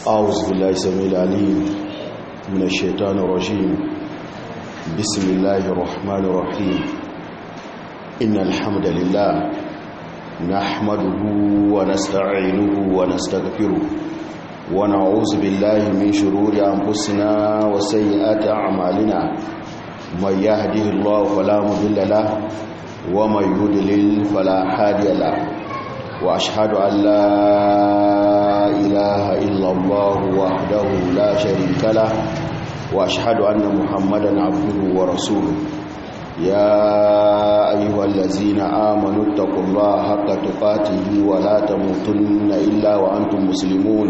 أعوذ بالله السميع العليم من الشيطان الرجيم بسم الله الرحمن الرحيم إن الحمد لله نحمده ونستعينه ونستغفره ونعوذ بالله من شرور أنفسنا وسيئات أعمالنا من يهده الله فلا مضل له ومن يضلل فلا هادي له واشهد ان لا اله الا الله وحده لا شريك له واشهد ان محمدا عبده ورسوله يا ايها الذين امنوا اتقوا الله حق تقاته ولا تموتن الا وانتم مسلمون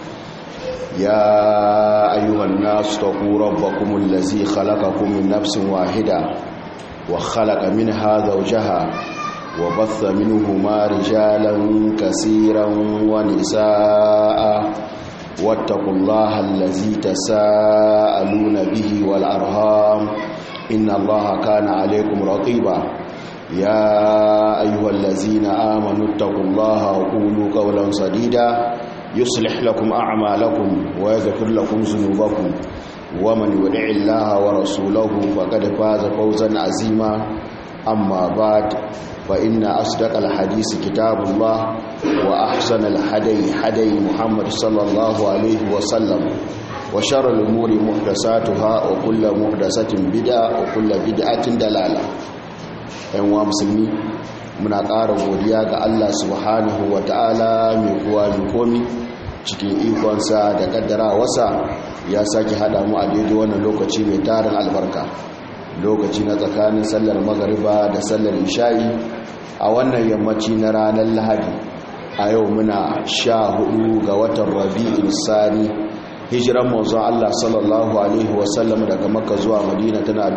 يا ايها الناس اتقوا ربكم الذي خلقكم من نفس واحده وخلق منها زوجها وبث منهما رجالا كثيرا ونساء واتقوا الله الذي تساءلون به والأرهام إن الله كان عليكم رقيبا يا أيها الذين آمنوا اتقوا الله وقولوا قولا سديدا يصلح لكم أعمالكم ويغفر لكم ذنوبكم ومن يدع الله ورسوله فقد فاز فوزا عظيما أما بعد فإن أصدق الحديث كتاب الله وأحسن الحدي حدي محمد صلى الله عليه وسلم وشر الأمور محدثاتها وكل محدثة بدعة وكل بدعة دلالة أيها مسلمين muna ƙara godiya ga Allah subhanahu wa ta'ala mai kuwa mai komi cikin ikonsa da kaddara wasa ya sake haɗa mu a daidai wannan lokaci mai tarin albarka lokaci na tsakanin sallar magariba da sallar isha'i a wannan yammaci na ranar lahadi a yau muna sha hudu ga watan rabi'in sani hijiran manzon Allah sallallahu alaihi wasallam daga makka zuwa madina tana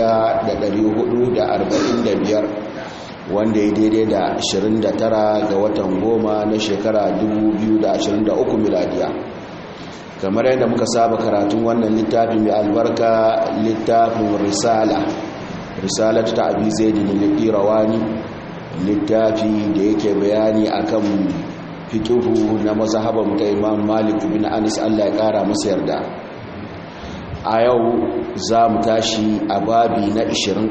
1445 wanda ya daidai da 29 ga watan goma na shekara 2023 miladiya kamar yadda muka saba karatun wannan littafi mai albarka littafin risala risala ta abi zaidi ne rawani littafi da yake bayani akan fikihu na mazhaban ta imam malik bin anis Allah ya kara masa yarda a yau za mu tashi a babi na 20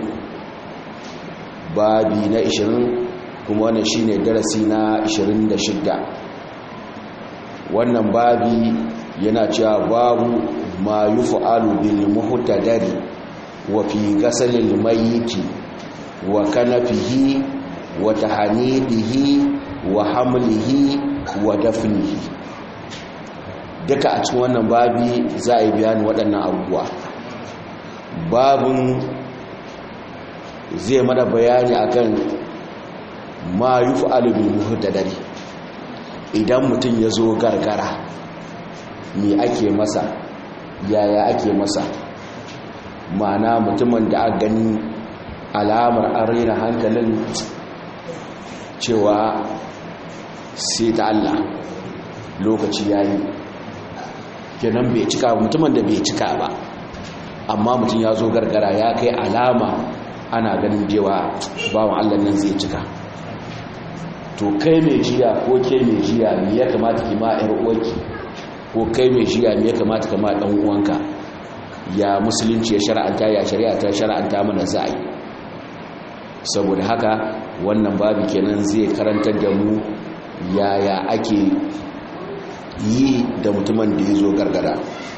babi na 20 kuma wannan shine darasi na 26 wannan babi yana cewa babu ma yi fa'alu bil muhtadari wa fi gasalil mayiti wa kanafihi wa tahanidihi wa hamlihi wa dafnihi duka a cikin wannan babi za a yi bayani waɗannan abubuwa babun zai mana bayani akan ma yi fa'alu bil muhtadari idan mutum ya zo gargara me ake masa yaya ake masa mana mutumin da aka gani alamar an raina hankalin cewa sai ta Allah lokaci yayi kenan bai cika ba mutumin da bai cika ba amma mutum ya zo gargara ya kai alama ana ganin jewa bawan Allah nan zai cika to kai mai jiya ko ke mai jiya me ya kamata ki ma 'yar uwarki ko kai mai shiya me ya kamata kama dan uwanka ya musulunci ya shar'anta ya shari'a ta shar'anta mana za'i saboda haka wannan babu kenan zai karantar da mu yaya ake yi da mutumin da ya zo gargara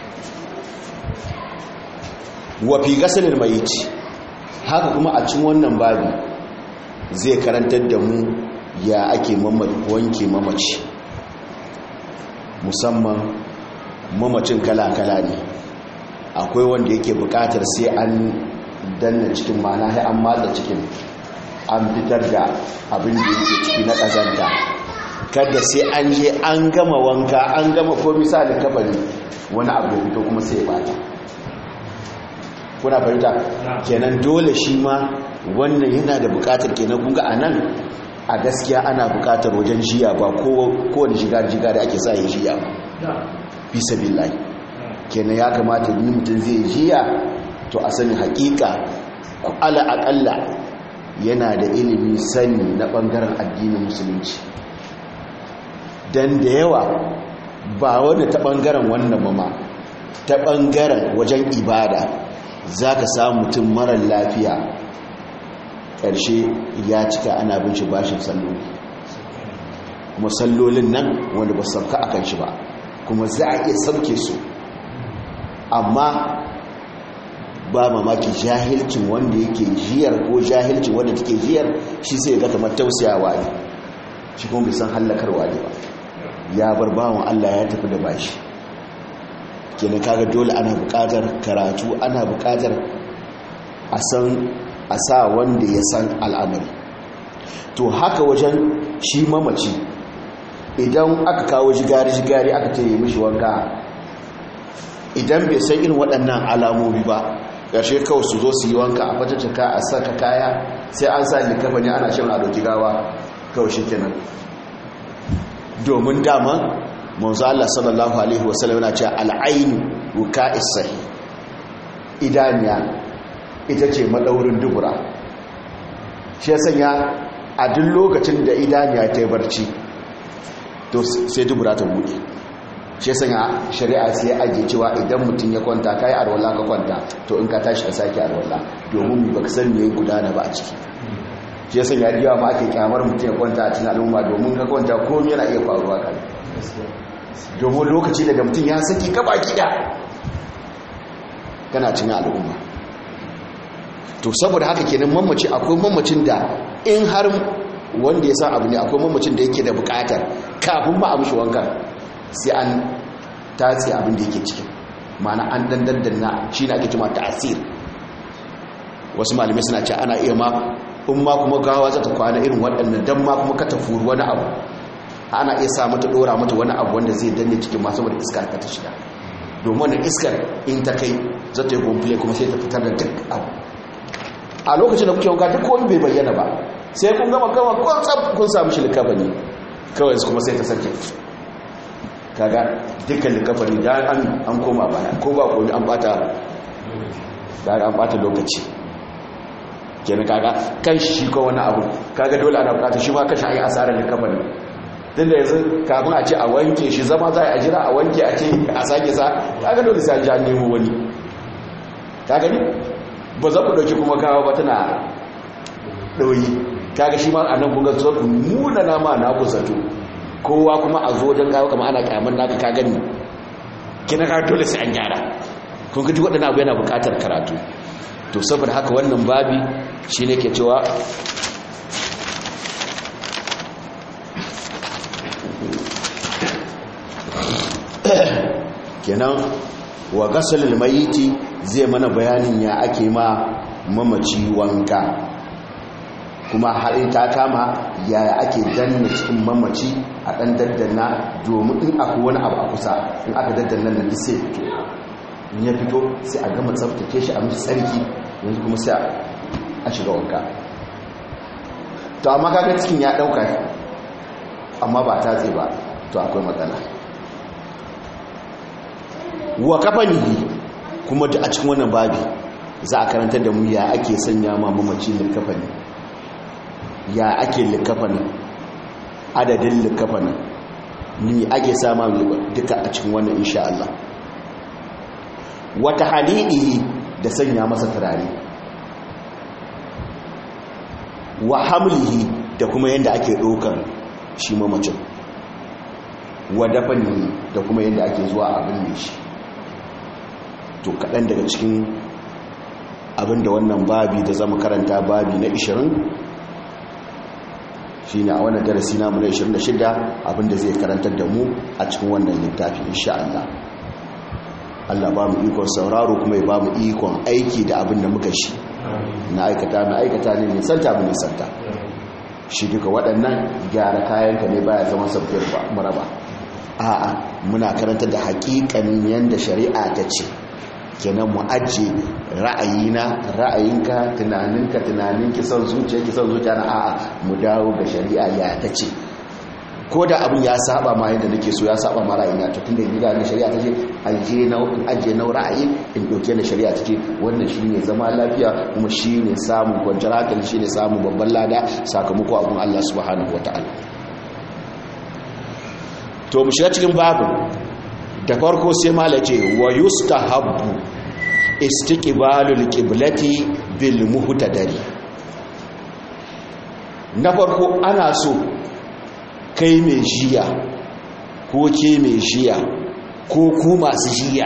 wa fi gasalin mayici haka kuma a cikin wannan babu zai karantar da mu ya ake wanke mamaci musamman mamacin kala-kala ne akwai wanda yake bukatar sai an danna cikin mana sai an matsa cikin an fitar da abin da yake ciki na ƙazanta kada sai an je an gama wanka an gama komi sa da kafari wani abu ya fito kuma sai ya bata kuna fahimta kenan dole shi ma wannan yana da bukatar kenan kunga a nan a gaskiya ana bukatar wajen jiya ba kowane shiga-jiga da ake sa ya jiya ba fi sabillahi kenan ya kamata ni mutum zai jiya to a sani hakika ku ala akalla yana da ilimi sani na bangaren addinin musulunci dan da yawa ba wani ta ɓangaren wannan mama ta ɓangaren wajen ibada za ka samu mutum marar lafiya ƙarshe ya cika ana bin shi bashin salloli kuma sallolin nan wanda ba sauka a kan shi ba kuma za a iya sauke su amma ba mamaki jahilcin wanda yake jiyar ko jahilcin wanda take jiyar shi sai ga kamar tausayawa ne shi kuma bai san hallakarwa ne ba ya bar bawan Allah ya tafi da bashi kenan kaga dole ana buƙatar karatu ana buƙatar a san a sa wanda ya san al'amari to haka wajen shi mamaci idan aka kawo jigari-jigari aka ce yi mishi wanka idan bai san irin waɗannan alamomi ba ƙarshe kawai su zo su yi wanka a fatacaka a saka kaya sai an sa likafa ne ana shan ado gawa kawai shi kenan domin dama manzo Allah sallallahu alaihi wasallam yana cewa al'ainu wuka'is sahi idaniya ita ce madaurin dubura shi ya sanya a duk lokacin da idaniya ta yi barci to sai dubura ta buɗe shi ya sanya shari'a sai ya ajiye cewa idan mutum ya kwanta ka yi arwala ka kwanta to in ka tashi ka sake arwala domin ba ka san me gudana ba a ciki shi ya sanya diwa ma ake kyamar mutum ya kwanta a cikin al'umma domin ka kwanta komai yana iya faruwa kan domin lokaci daga mutum ya saki gaba gida kana cikin al'umma to saboda haka kenan mamaci akwai mamacin da in har wanda ya san abu ne akwai mamacin da yake da bukatar kafin ma a mishi wankan sai an tatsi abin da yake cikin mana an dandandanna shi na ake cima ta'asir wasu malamai suna ce ana iya ma in ma kuma gawa za ta kwana irin waɗannan don ma kuma ka tafuru wani abu ana iya sa mata ɗora mata wani abu wanda zai danne cikin masu wadda iskar ka ta shiga domin wannan iskar in ta kai za ta yi gomfile kuma sai ta fitar da duk abu a lokacin da kuke wanka duk wani bai bayyana ba sai kun gama gama kun tsab kun samu shi likafani kawai kuma sai ta sake kaga dukkan likafani da an an koma baya ko ba ko an bata da an bata lokaci kenan kaga kan shi ko wani abu kaga dole ana bukata shi ma kashi ayi asarar likafani din da yanzu kafin a ce a wanke shi zama za a jira a wanke a ce a sake sa kaga dole sai an ja nemo wani ka gani ba za ku dauki kuma kawo ba tana ɗauyi kaga shi ma a nan kunga zuwa ku nuna nama na ku zato kowa kuma a zo don kawo kama ana kyaman naka ka gani kina ka dole sai an gyara kun gaji waɗanda abu yana buƙatar karatu to saboda haka wannan babi shi ne ke cewa kenan wa gasalil mayiti zai mana bayanin ya ake ma mamaci wanka kuma haɗin ta kama yaya ake danna cikin mamaci a ɗan daddana domin in akwai wani abu a kusa in aka daddana nan sai fito in ya fito sai a gama tsabtace shi a mishi tsarki yanzu kuma sai a shiga wanka to amma kaga cikin ya ɗauka amma ba ta tse ba to akwai matsala wa kafanihi kuma da a cikin wannan babi za a karanta da mu ya ake sanya ma mamaci likafani ya ake likafani adadin likafani ni ake sama duka a cikin wannan insha Allah wata halidihi da sanya masa turare wa hamlihi da kuma yadda ake ɗaukar shi mamacin wa dafanihi da kuma yadda ake zuwa abin ne shi to kaɗan daga cikin abinda wannan babi da zama karanta babi na 20 shi ne a wannan darasi namu na 26 abinda zai karantar da mu a cikin wannan littafi insha Allah Allah ba mu ikon sauraro kuma ya ba mu ikon aiki da abinda muka shi na aikata na aikata ne nisanta mu nisanta shi duka waɗannan gyara kayanka ne baya zama sabbin maraba a'a muna karantar da haƙiƙanin yadda shari'a ta ce kenan mu ajiye ra'ayina ra'ayinka tunaninka tunaninki son zuciya ki son zuciya na a'a mu dawo ga shari'a ya ta ce ko da abin ya saba ma yadda nake so ya saba ma ra'ayina to tunda gida ne shari'a ta ce ajiye na ajiye na ra'ayi in dauke da shari'a ta ce wannan shine zama lafiya kuma shine samun kwanciyar hankali shine samun babban lada sakamako abun Allah subhanahu wataala to mu shiga cikin babu da farko sai mala ce wa yustahabbu istiqbalul qiblati bil muhtadari na farko ana so kai mai jiya ko ke mai jiya ko ku masu jiya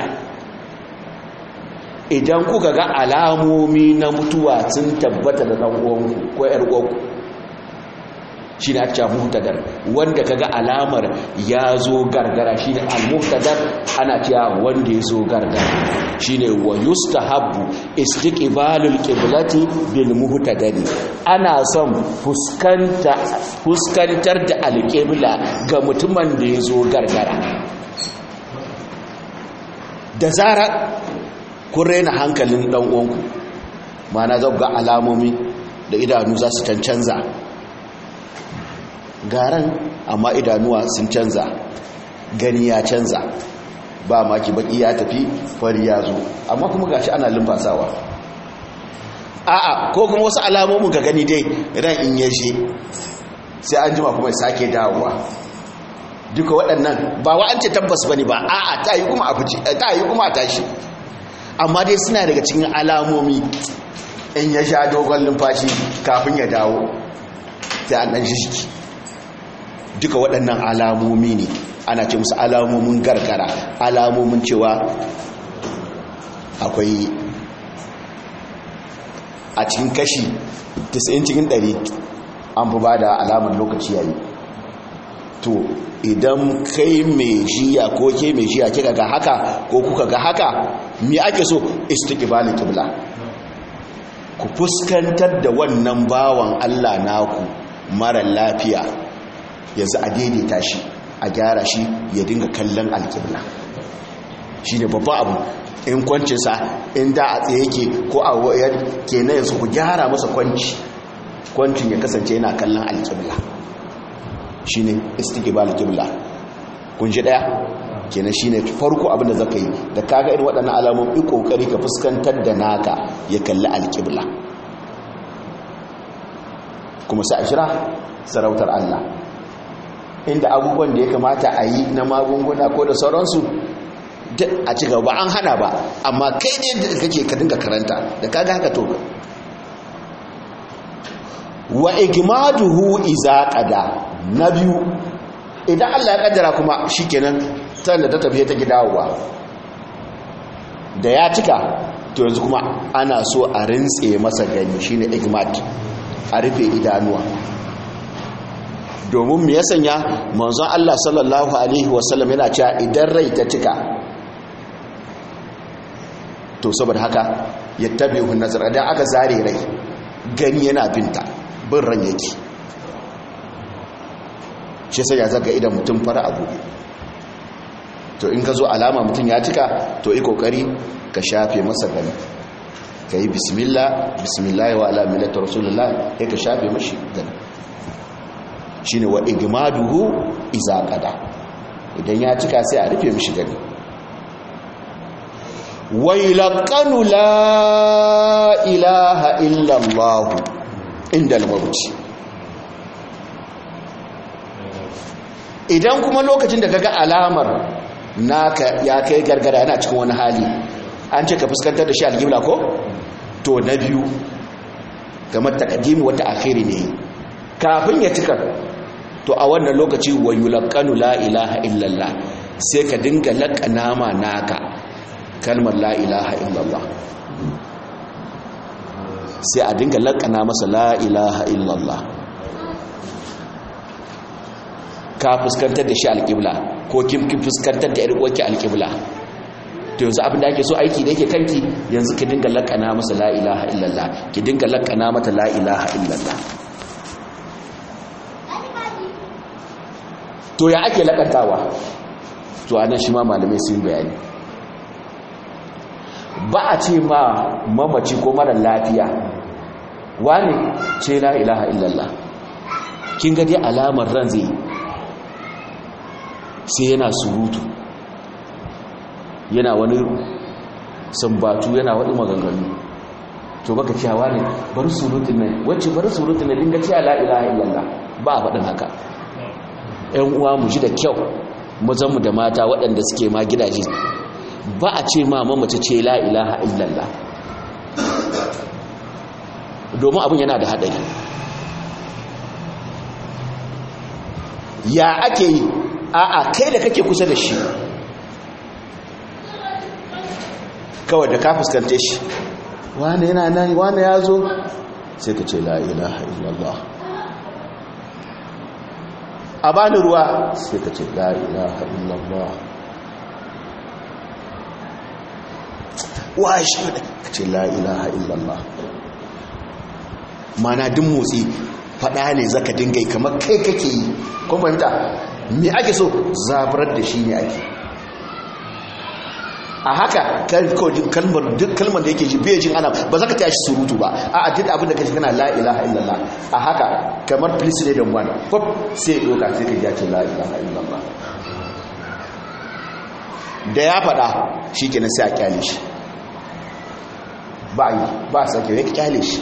idan kuka ga alamomi na mutuwa sun tabbata da ɗan uwanku ko ƴar uwanku shi ne ake muhtadar wanda ka ga alamar ya zo gargara shi ne al-muhtadar ana cewa wanda ya zo gargara shi ne wa yustahabbu istiqbalul qiblati bil muhtadari ana son fuskantar da alƙibla ga mutumin da ya zo gargara da zara kun raina hankalin ɗan uwanku mana zau ga alamomi da idanu za su cancanza garan amma idanuwa sun canza gani ya canza ba maki baki ya tafi fari ya zo amma kuma gashi ana lumfasawa a'a ko kuma wasu alamomin ka gani dai ran in yaje sai an jima kuma sake dawowa duka waɗannan ba wa an ce tabbas bane ba a'a ta yi kuma a fice ta yi kuma a tashi amma dai suna daga cikin alamomi in ya sha dogon lumfashi kafin ya dawo sai an ɗan shi duka waɗannan alamomi ne ana ce musu alamomin gargara alamomin cewa akwai a cikin kashi 90 cikin 100 an fi ba da alamar lokaci yayi to idan kai mai jiya ko ke mai jiya kika ga haka ko kuka ga haka me ake so istiqbalul qibla ku fuskantar da wannan bawan Allah naku mara lafiya yanzu a daidaita shi a gyara shi ya dinga kallon alƙibla shi ne babba abu in kwancinsa in da a tsaye yake ko a wayar ke na yanzu ku gyara masa kwanci kwancin ya kasance yana kallon alƙibla shi ne istiqbal alƙibla kun ji ɗaya kenan shi ne farko abinda zaka yi da kaga irin waɗannan alamomi ƙoƙari ka fuskantar da naka ya kalli alƙibla kuma sai a shira sarautar Allah inda abubuwan da ya kamata a yi na magunguna ko da sauransu a ci gaba an hana ba amma kai ne da kake ka dinga karanta da kaga haka to wa igmaduhu iza qada na biyu idan Allah ya kaddara kuma shikenan tan da ta tafi ta gidawa da ya cika to yanzu kuma ana so a rintse masa gani shine igmad a rufe idanuwa domin mu ya sanya manzon Allah sallallahu alaihi wasallam yana cewa idan rai ta cika to saboda haka ya tabi hun nazar da aka zare rai gani yana binta bin ran yake shi sai ya zaga idan mutum fara abu to in ka zo alama mutum ya cika to yi kokari ka shafe masa gani ka yi bismillah bismillah wa ala millati rasulullah ya ka shafe mashi gani shine wa igmaduhu iza qada idan ya cika sai a rufe mishi gani wailaqanu la ilaha illa allah inda al-maut idan kuma lokacin da kaga alamar naka ya kai gargara yana cikin wani hali an ce ka fuskantar da shi alƙibla ko to na biyu kamar taqdimi wata akhiri ne kafin ya cika to a wannan lokaci wa yulqanu la ilaha illallah sai ka dinga laƙana ma naka kalmar la ilaha illallah sai a dinga laƙana masa la ilaha illallah ka fuskantar da shi alƙibla ko kin fuskantar da yarwarki alƙibla to yanzu abin da ake so aiki da yake kanki yanzu ki dinga laƙana masa la ilaha illallah ki dinga laƙana mata la ilaha illallah to ya ake laƙantawa to anan shi ma malamai sun bayani ba a ce ma mamaci ko mara lafiya wani ce la ilaha illallah kin ga dai alamar ran zai sai yana surutu yana wani sambatu yana wani maganganu to baka cewa ne bari surutun nan wacce bari surutun nan dinga cewa la ilaha illallah ba a faɗin haka ‘yan uwa mu ji da kyau mazanmu da mata waɗanda suke ma gidaje ba a ce ma mamace ce la ilaha illallah domin abin yana da haɗari ya ake yi a'a kai da kake kusa da shi kawai da ka fuskante shi wane yana nan wane ya zo sai ka ce la ilaha illallah a bani ruwa sai ka ce la ilaha illallah wa shi ka ce la ilaha illallah mana din motsi fada ne zaka dinga yi kamar kai kake yi kun fahimta me ake so zabarar da shi ne ake a haka kalmar duk kalmar da yake ji bai jin ana ba za ka tashi surutu ba a a duk abin da kashi kana la ilaha illallah a haka kamar please ne don wani pop sai doka sai ka ji ce la ilaha illallah da ya faɗa shi kenan sai a kyale shi ba yi ba a sake ya kyale shi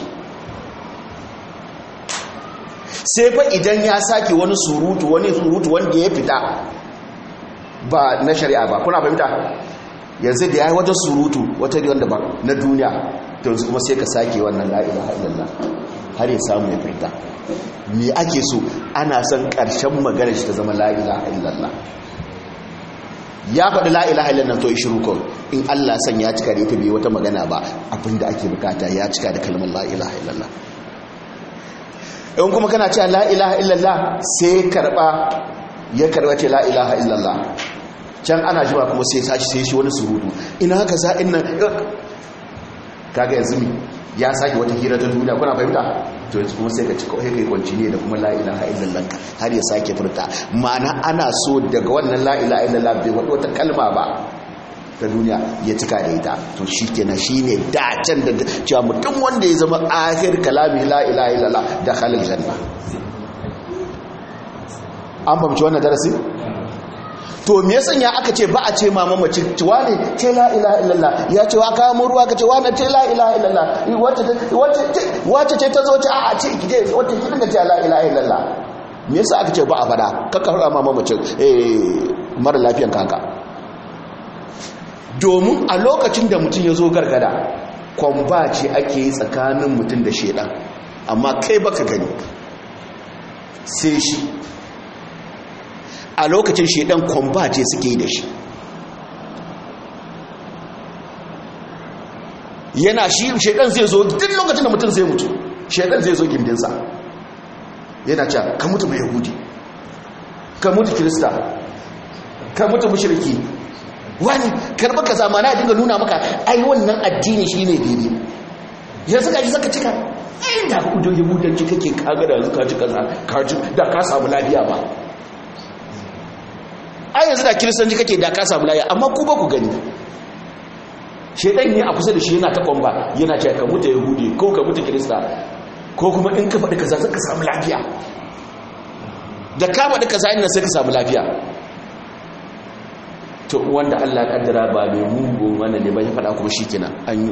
sai fa idan ya sake wani surutu wani surutu wanda ya fita ba na shari'a ba kuna fahimta yanzu da ya yi wajen surutu wata riyon da ba na duniya ta yanzu kuma sai ka sake wannan la'ila illallah har ya samu ya fita me ake so ana son ƙarshen magana shi ta zama la'ila illallah ya faɗi la'ila illallah to ishiru kawai in allah san ya cika da ita bai wata magana ba abinda ake bukata ya cika da kalmar la'ila illallah in kuma kana cewa la ilaha illallah sai karba ya karba ce la ilaha illallah can ana jima kuma sai sashi sai shi wani surutu ina haka sa'in nan kaga yanzu mi ya sake wata hira ta duniya kuna fahimta to yanzu kuma sai ka ci kawai kai kwanci ne da kuma la ilaha illallah har ya sake furta ma'ana ana so daga wannan la ilaha illallah bai wata wata kalma ba ta duniya ya cika da ita to shi kenan shi ne dacen da cewa mutum wanda ya zama ahir kalami la ilaha illallah da halin janna an fahimci wannan darasi to me yasan ya aka ce ba a ce mama mace cewa ne ce la ilaha illallah ya ce wa kawo mun ruwa ka ce wa na ce la ilaha illallah wacce ce ta zo ce a ce ki je wacce ki dinga ce la ilaha illallah me yasa aka ce ba a fada kakka hura mama mace mara lafiyan kanka domin a lokacin da mutum ya zo gargada kwamba ce ake yi tsakanin mutum da shedan amma kai baka gani sai shi a lokacin shedan kwamba ce suke yi da shi yana shi shedan zai zo duk lokacin da mutum zai mutu shedan zai zo gindinsa yana cewa ka mutu mai yahudi ka mutu kirista ka mutu mushriki wani karba ka zama na dinga nuna maka ai wannan addini shi ne daidai yanzu ka ji zaka cika ai da ku da yahudanci kake kaga da zuka ci kaza ka ji da ka samu lafiya ba ai yanzu da kiristanci kake da ka samu lafiya amma ku ba ku gani shedan ne a kusa da shi yana ta kwamba yana cewa ka mutu yahudi ko ka mutu kirista ko kuma in ka faɗi kaza zaka samu lafiya da ka faɗi kaza ina sai ka samu lafiya to wanda Allah kaddara ba mai mugun wannan ne ba ya faɗa kuma shikenan an yi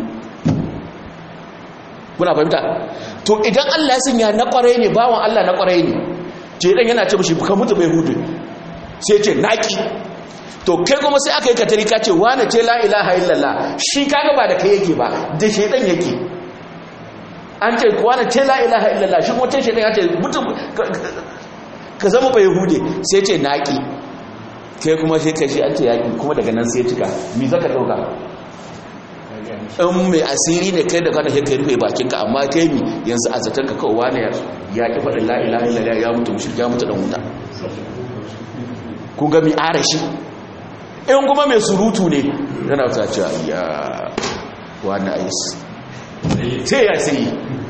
kuna fahimta to idan Allah ya sanya na kwarai ne bawan Allah na kwarai ne ce dan yana ce mishi ka mutu bai hudu sai ce naki to kai kuma sai aka yi katari ka ce wane ce la ilaha illallah shi kaga ba da kai yake ba da shedan yake an ce wane ce la ilaha illallah shi kuma ce shedan ya ce mutu ka zama bai hude sai ce naki kai kuma sai ka shi an ce yaƙi kuma daga nan sai cika mi zaka ɗauka in mai asiri ne kai da kana sai kai rufe bakinka amma kai mi yanzu a zaton ka kawo wani ya ƙi faɗin la'ilaha illallah ya mutu mushrik ya mutu ɗan wuta kun ga mi arashi in kuma mai surutu ne yana ta cewa ya wani ais sai ya sai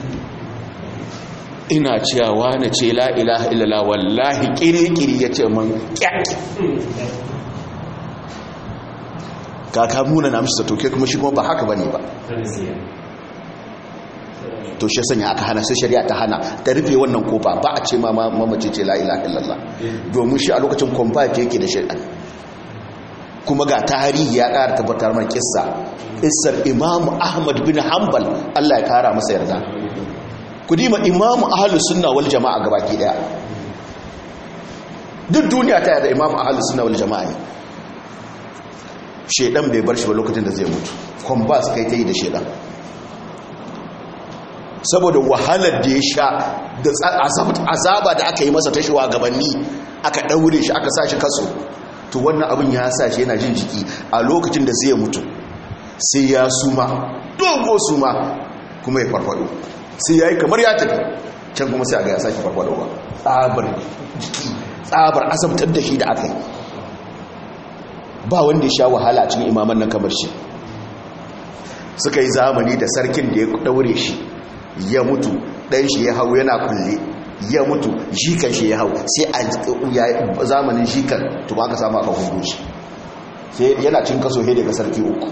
ina cewa wane ce la ilaha illallah wallahi kirikiri ya ce man kyaki kaka muna na mishi toke kuma shi kuma ba haka bane ba to shi sanya aka hana sai shari'a ta hana ta rufe wannan kofa ba a ce ma mamace ce la ilaha illallah domin shi a lokacin kwamfati yake da shari'a kuma ga tarihi ya ƙara tabbatar man kissa kissar imamu ahmad bin hanbal Allah ya kara masa yarda ku dima imamu ahalus sunna wal jama'a gabaki daya duk duniya ta yada imam ahalus sunna wal jama'a ne shedan bai bar shi ba lokacin da zai mutu kwambas kai ta yi da shedan saboda wahalar da ya sha da azaba da aka yi masa ta gabanni aka ɗaure shi aka sa shi kaso to wannan abin ya sa shi yana jin jiki a lokacin da zai mutu sai ya suma dogo suma kuma ya farfado sai ya yi kamar ya tafi can kuma sai a ga ya sake farfado ba tsabar jiki tsabar asabtar da shi da aka yi ba wanda ya sha wahala cikin imaman nan kamar shi suka yi zamani da sarkin da ya daure shi ya mutu ɗan shi ya hau yana kulle ya mutu jikan shi ya hau sai a zamanin jikan to ba ka samu aka hudu shi sai yana cin kaso he daga sarki uku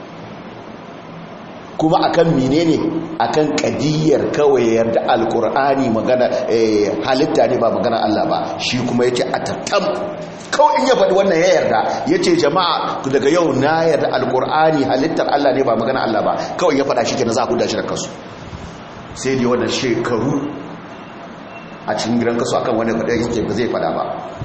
kuma akan menene akan kadiyar kawai yarda alkur'ani magana halitta ne ba magana Allah ba shi kuma yace a tattam kawai in ya faɗi wannan ya yarda yace jama'a daga yau na yarda alkur'ani halittar Allah ne ba magana Allah ba kawai ya faɗa shi kenan za ku dashi da kasu sai dai wannan shekaru a cikin gidan kasu akan wani faɗa yake ba zai faɗa ba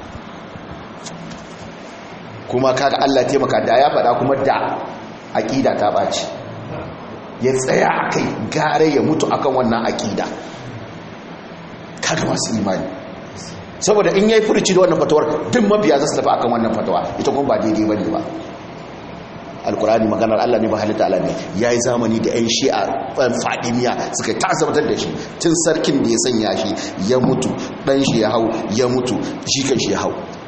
kuma kaga Allah taimaka da ya faɗa kuma da aƙida ta ɓaci ya tsaya a kai gare ya mutu akan wannan aƙida kaga masu imani saboda in ya yi furuci da wannan fatawar duk mabiya za su tafi akan wannan fatawa ita kuma ba daidai ba ne ba alkurani maganar allah ne ba halitta allah ne ya yi zamani da 'yan shi'a ɗan fadimiya suka tasartar da shi tun sarkin da ya sanya shi ya mutu ɗan shi ya hau ya mutu shi kan shi ya hau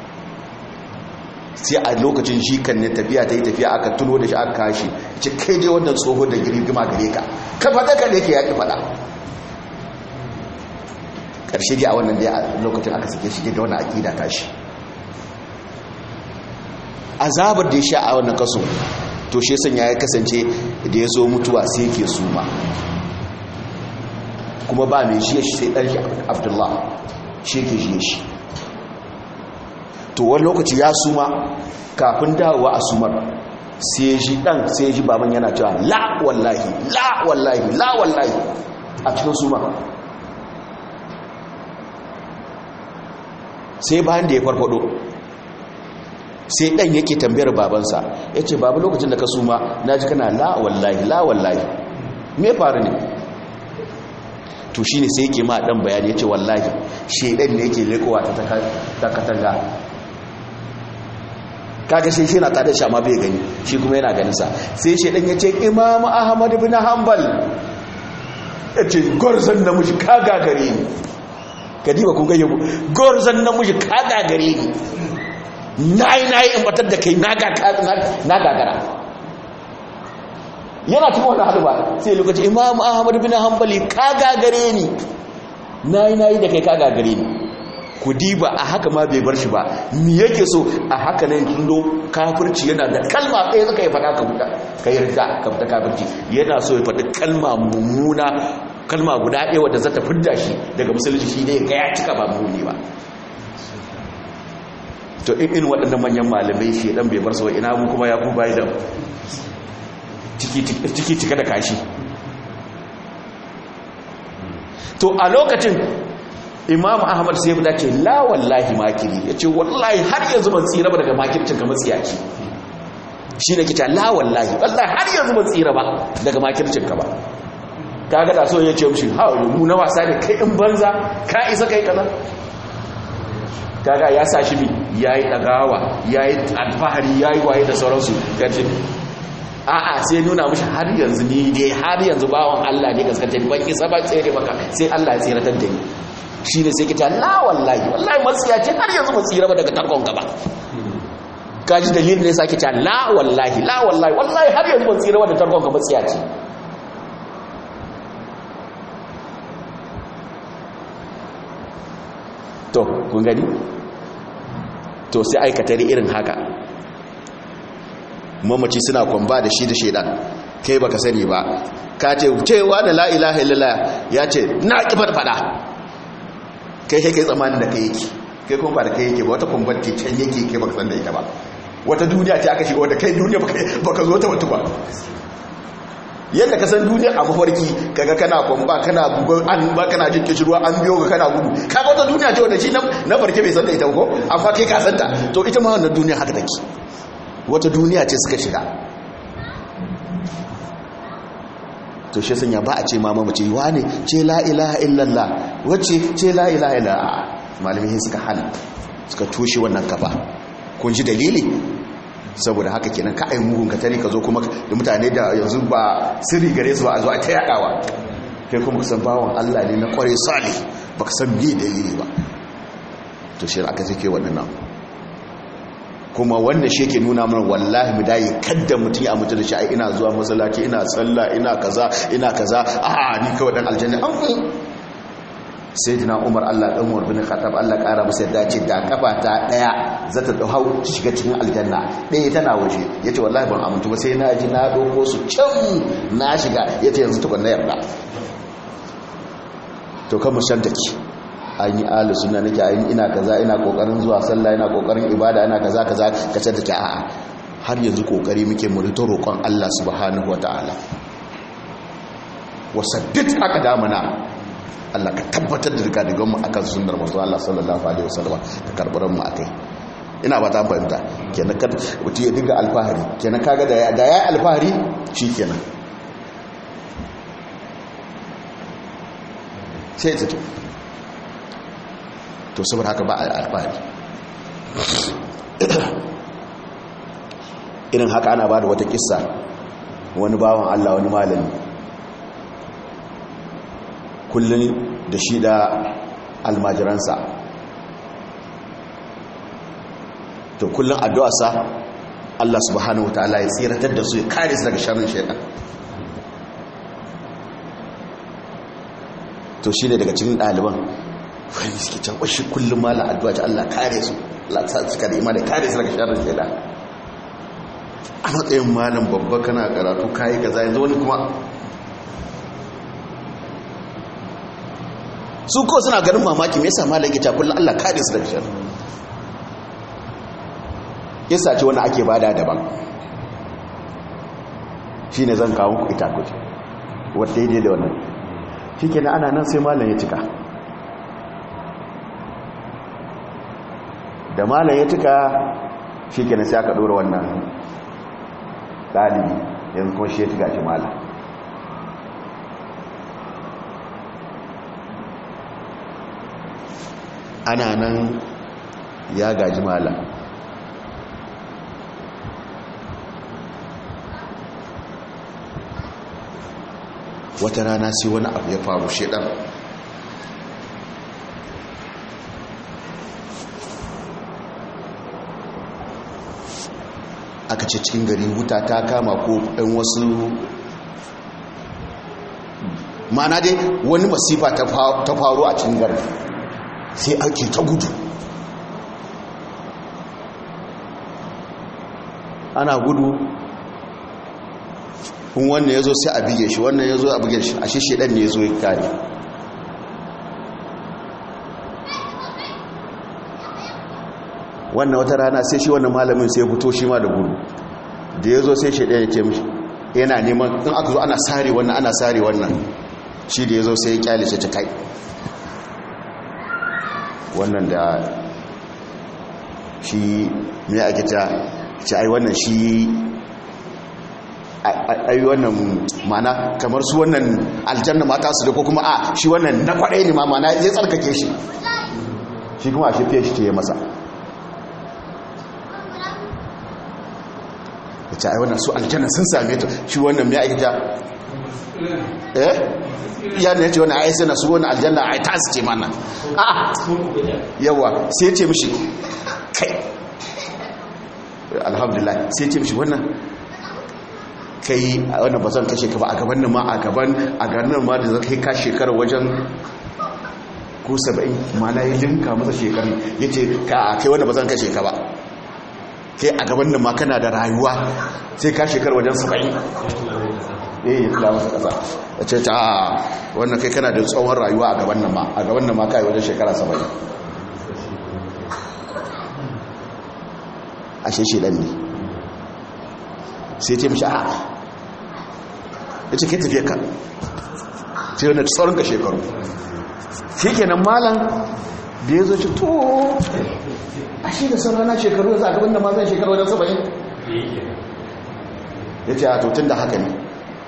sai a lokacin shi kan ne tafiya ta yi tafiya aka tuno da shi aka kashi ce kai dai wannan tsoho da girgima gare ka ka faɗa ka da yake yaƙi faɗa ƙarshe dai a wannan dai a lokacin aka sake shi da wannan aƙida ta shi azabar da ya sha a wannan kaso to shi sanya ya kasance da ya zo mutuwa sai ke suma kuma ba mai shi sai ɗan shi abdullah shi ke shi shi to wani lokaci ya suma kafin dawowa a sumar sai ji dan sai ji baban yana cewa la wallahi la wallahi la wallahi a cikin suma sai bayan da ya farfado sai dan yake tambayar babansa ya ce babu lokacin da ka suma na ji kana la wallahi la wallahi me faru ne to shi ne sai yake ma dan bayani ya ce wallahi shaidan ne yake lekowa ta katanga kaga shi shi na tada shi amma bai gani shi kuma yana ganin sa sai shi dan yace Imam Ahmad ibn Hanbal yace gorzan namiji ka gagare ni kadiba kun ga yabo gorzan namiji ka gagare ni nayi nayi in batar da kai na ga na gagara yana cikin wannan halba sai lokaci Imam Ahmad ibn Hanbal ka gagare ni nayi nayi da kai ka gagare ni ku diba a haka ma bai bar shi ba mi yake so a haka nan tundo kafirci yana da kalma ɗaya zaka yi faɗa ka buɗa ka yi rida ka fita kafirci yana so ya faɗi kalma mummuna kalma guda ɗaya wadda za ta fidda shi daga musulunci shi ne ga ya cika ba mummuni ba to in in waɗannan manyan malamai shi ɗan bai bar su ina mu kuma ya ku bayi da ciki cika da kashi to a lokacin imam ahmad sai ya ce la wallahi makiri ya ce wallahi har yanzu ban tsira ba daga makircin ka matsiyaci shi ne kita la wallahi wallahi har yanzu ban tsira ba daga makircin ka ba kaga da so ya ce mushi ha mu na wasa ne kai in banza ka isa kai kaza kaga ya sa shi bi yayi dagawa yayi alfahari yayi waye da sauransu kace a'a sai nuna mushi har yanzu ni dai har yanzu bawon Allah ne gaskata ban isa ba tsere maka sai Allah ya tsiratar da ni shi ne sai kita la wallahi wallahi matsiya ce har yanzu matsira ba daga tarkon gaba kaji dalilin ne sake ta la wallahi la wallahi wallahi har yanzu matsira ba da tarkon gaba matsiya ce to kun gani to sai aikata irin haka mamaci suna kwamba da shi da shaidan kai baka sani ba ka ce cewa da la ilaha illallah ya ce na kibar fada kai kai tsamanin da kai yake kai kuma ba da kai yake ba wata kumbanti can yake kai baka san da ita ba wata duniya ce aka shiga wanda kai duniya baka zo ta wata ba yadda ka san duniya a mafarki kaga kana kwamba kana bugon an ba kana jin kishirwa an biyo ka kana gudu kaga wata duniya ce wanda shi na farke bai san da ita ko amma kai ka san ta to ita ma wannan duniya haka take wata duniya ce suka shiga to shi sanya ba a ce ma mamace wane ce la ilaha illallah wacce ce la ilaha illallah malamai suka hana suka toshe wannan kafa kun ji dalili saboda haka kenan ka ai mugun ka tare ka zo kuma da mutane da yanzu ba sirri gare su ba a zo a ta yadawa kai kuma kusan bawon Allah ne na kware salih baka san me dalili ba to shi aka take waɗannan kuma wannan shi ke nuna mana wallahi mu dai kadda mutum ya mutu da shi ai ina zuwa masallaci ina sallah ina kaza ina kaza a ni kawai dan aljanna an sayyidina umar Allah dan umar bin khattab Allah kara masa yadda ce da kafa ta daya za ta hau shiga cikin aljanna daya tana waje yace wallahi ban amintu ba sai na ji na doko su can na shiga yace yanzu tukun na yarda to kan mushan take an yi ahli sunna nake ayin ina kaza ina kokarin zuwa sallah ina kokarin ibada ina kaza kaza kace take a'a har yanzu kokari muke mu rito roƙon Allah subhanahu wataala wasaddit aka damana Allah ka tabbatar da rigadigan mu akan sunnar manzo Allah sallallahu alaihi wasallam ka karbaran mu akai ina ba ta fahimta kenan kad wuti ya dinga alfahari kenan kaga da ya da ya alfahari shikenan sai ta to to saboda haka ba alfahari irin haka ana ba da wata kissa wani bawan Allah wani malami kullum da shi da almajiransa to kullum addu'arsa Allah subhanahu ta'ala ya tsiratar da su ya kare su daga sharrin shaitan to shi ne daga cikin ɗaliban wani suke can ƙwashi kullum mala addu'a ta Allah kare su Allah ta suka da imanin kare su daga sharrin shaitan a matsayin malam babba kana karatu kayi gaza yanzu wani kuma su ko suna ganin mamaki me yasa malam yake ta kullum Allah kare su daga sharri yasa ce wani ake bada daban shine zan kawo ku ita kuce wanda daidai da wannan shikenan ana nan sai malam ya cika da malam ya cika shikenan sai aka dora wannan dalibi yanzu kuma shi ya cika shi malam ana nan ya gaji mala wata rana sai wani abu ya faru shedan aka ce cikin gari wuta ta kama ko ɗan wasu ma'ana dai wani masifa ta faru a cikin gari sai ake ta gudu ana gudu in wannan ya zo sai a bige shi wannan ya zo a bige shi a shi shedan ne ya zo ya kare wannan wata rana sai shi wannan malamin sai ya fito shi ma da gudu da ya zo sai shedan ya ce mishi yana neman in aka zo ana sare wannan ana sare wannan shi da ya zo sai ya kyale shi ta kai wannan da shi mai ake ta ce ai wannan shi ai wannan mana kamar su wannan aljanna mata su da ko kuma a shi wannan na kwaɗai ne ma mana ya tsarkake shi shi kuma a shi fiye shi ce ya masa ya ce ai wannan su aljanna sun same ta shi wannan mai ake ta eh ya ne ce wani ai sai na su wani aljanna ai ta su ce mana a yawa sai ce mishi kai alhamdulillah sai ce mishi wannan kai wannan ba zan kashe ka ba a gaban nan ma a gaban a ganin ma da zai ka shekara wajen ko saba'in ma na yi linka masa shekaru ya ce ka kai wanda ba zan kashe ka ba kai a gaban nan ma kana da rayuwa sai ka shekara wajen saba'in eh ya tula masa kasa ya ce ta wannan kai kana da tsawon rayuwa a gaban nan ma a gaban nan ma kai wajen shekara saba'in a sheshe dan ne sai ce mishi a ya ce kai tafiye ka sai wani saurin ka shekaru shi kenan malam da ya zo ce to a shi da saurana shekaru yanzu a gaban da ma zan shekaru wajen saba'in ya ce a tun da haka ne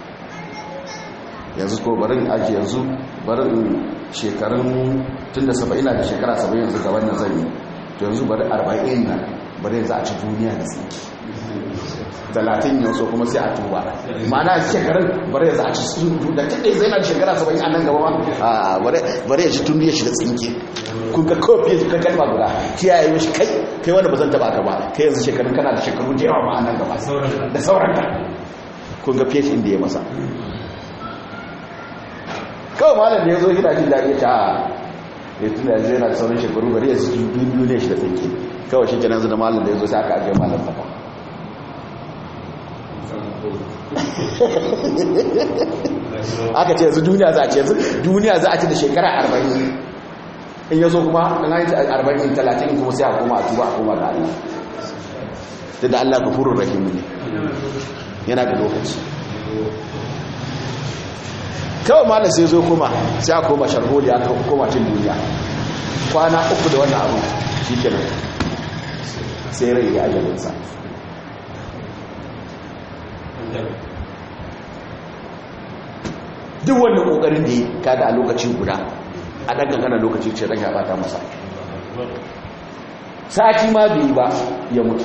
yanzu ko barin ake yanzu barin shekarun tun da saba'in na da shekara saba'in yanzu gaban nan zan yi to yanzu bari arba'in na bari yanzu a ci duniya da tsinki talatin yanzu kuma sai a tuba ma'ana shekarun bari yanzu a ci sun da kaɗai zai na shekara saba'in a nan gaba ma a bari ya ci tun ya shiga tsinki kun ga kofi ya kan kalma guda kiyaye mashi kai kai wanda ba zan taba ka ba kai yanzu shekarun kana da shekaru da yawa ma a nan gaba da sauran ka kun ga fiye inda ya masa kawai malam da ya zo gina jin daɗi ta ya tuna yanzu yana da sauran shekaru bari ya su biyu ne shi da tsinki kawai shi kenan zai da malam da ya zo sai aka ajiye malam fafa aka ce yanzu duniya za a ce yanzu duniya za a ce da shekara arba'in in yaso kuma na yi arba'in talatin kuma sai a koma a tuba a koma ga Allah da da Allah gafurur rahim ne yana da lokaci kawai malam sai zo kuma sai a koma sharholi aka koma cin duniya kwana uku da wannan abu shi kenan sai rai ya ajalinsa duk wannan kokarin da ya kada a lokacin guda a ɗan gangana lokaci ce ran ya bata masa sati ma bai yi ba ya mutu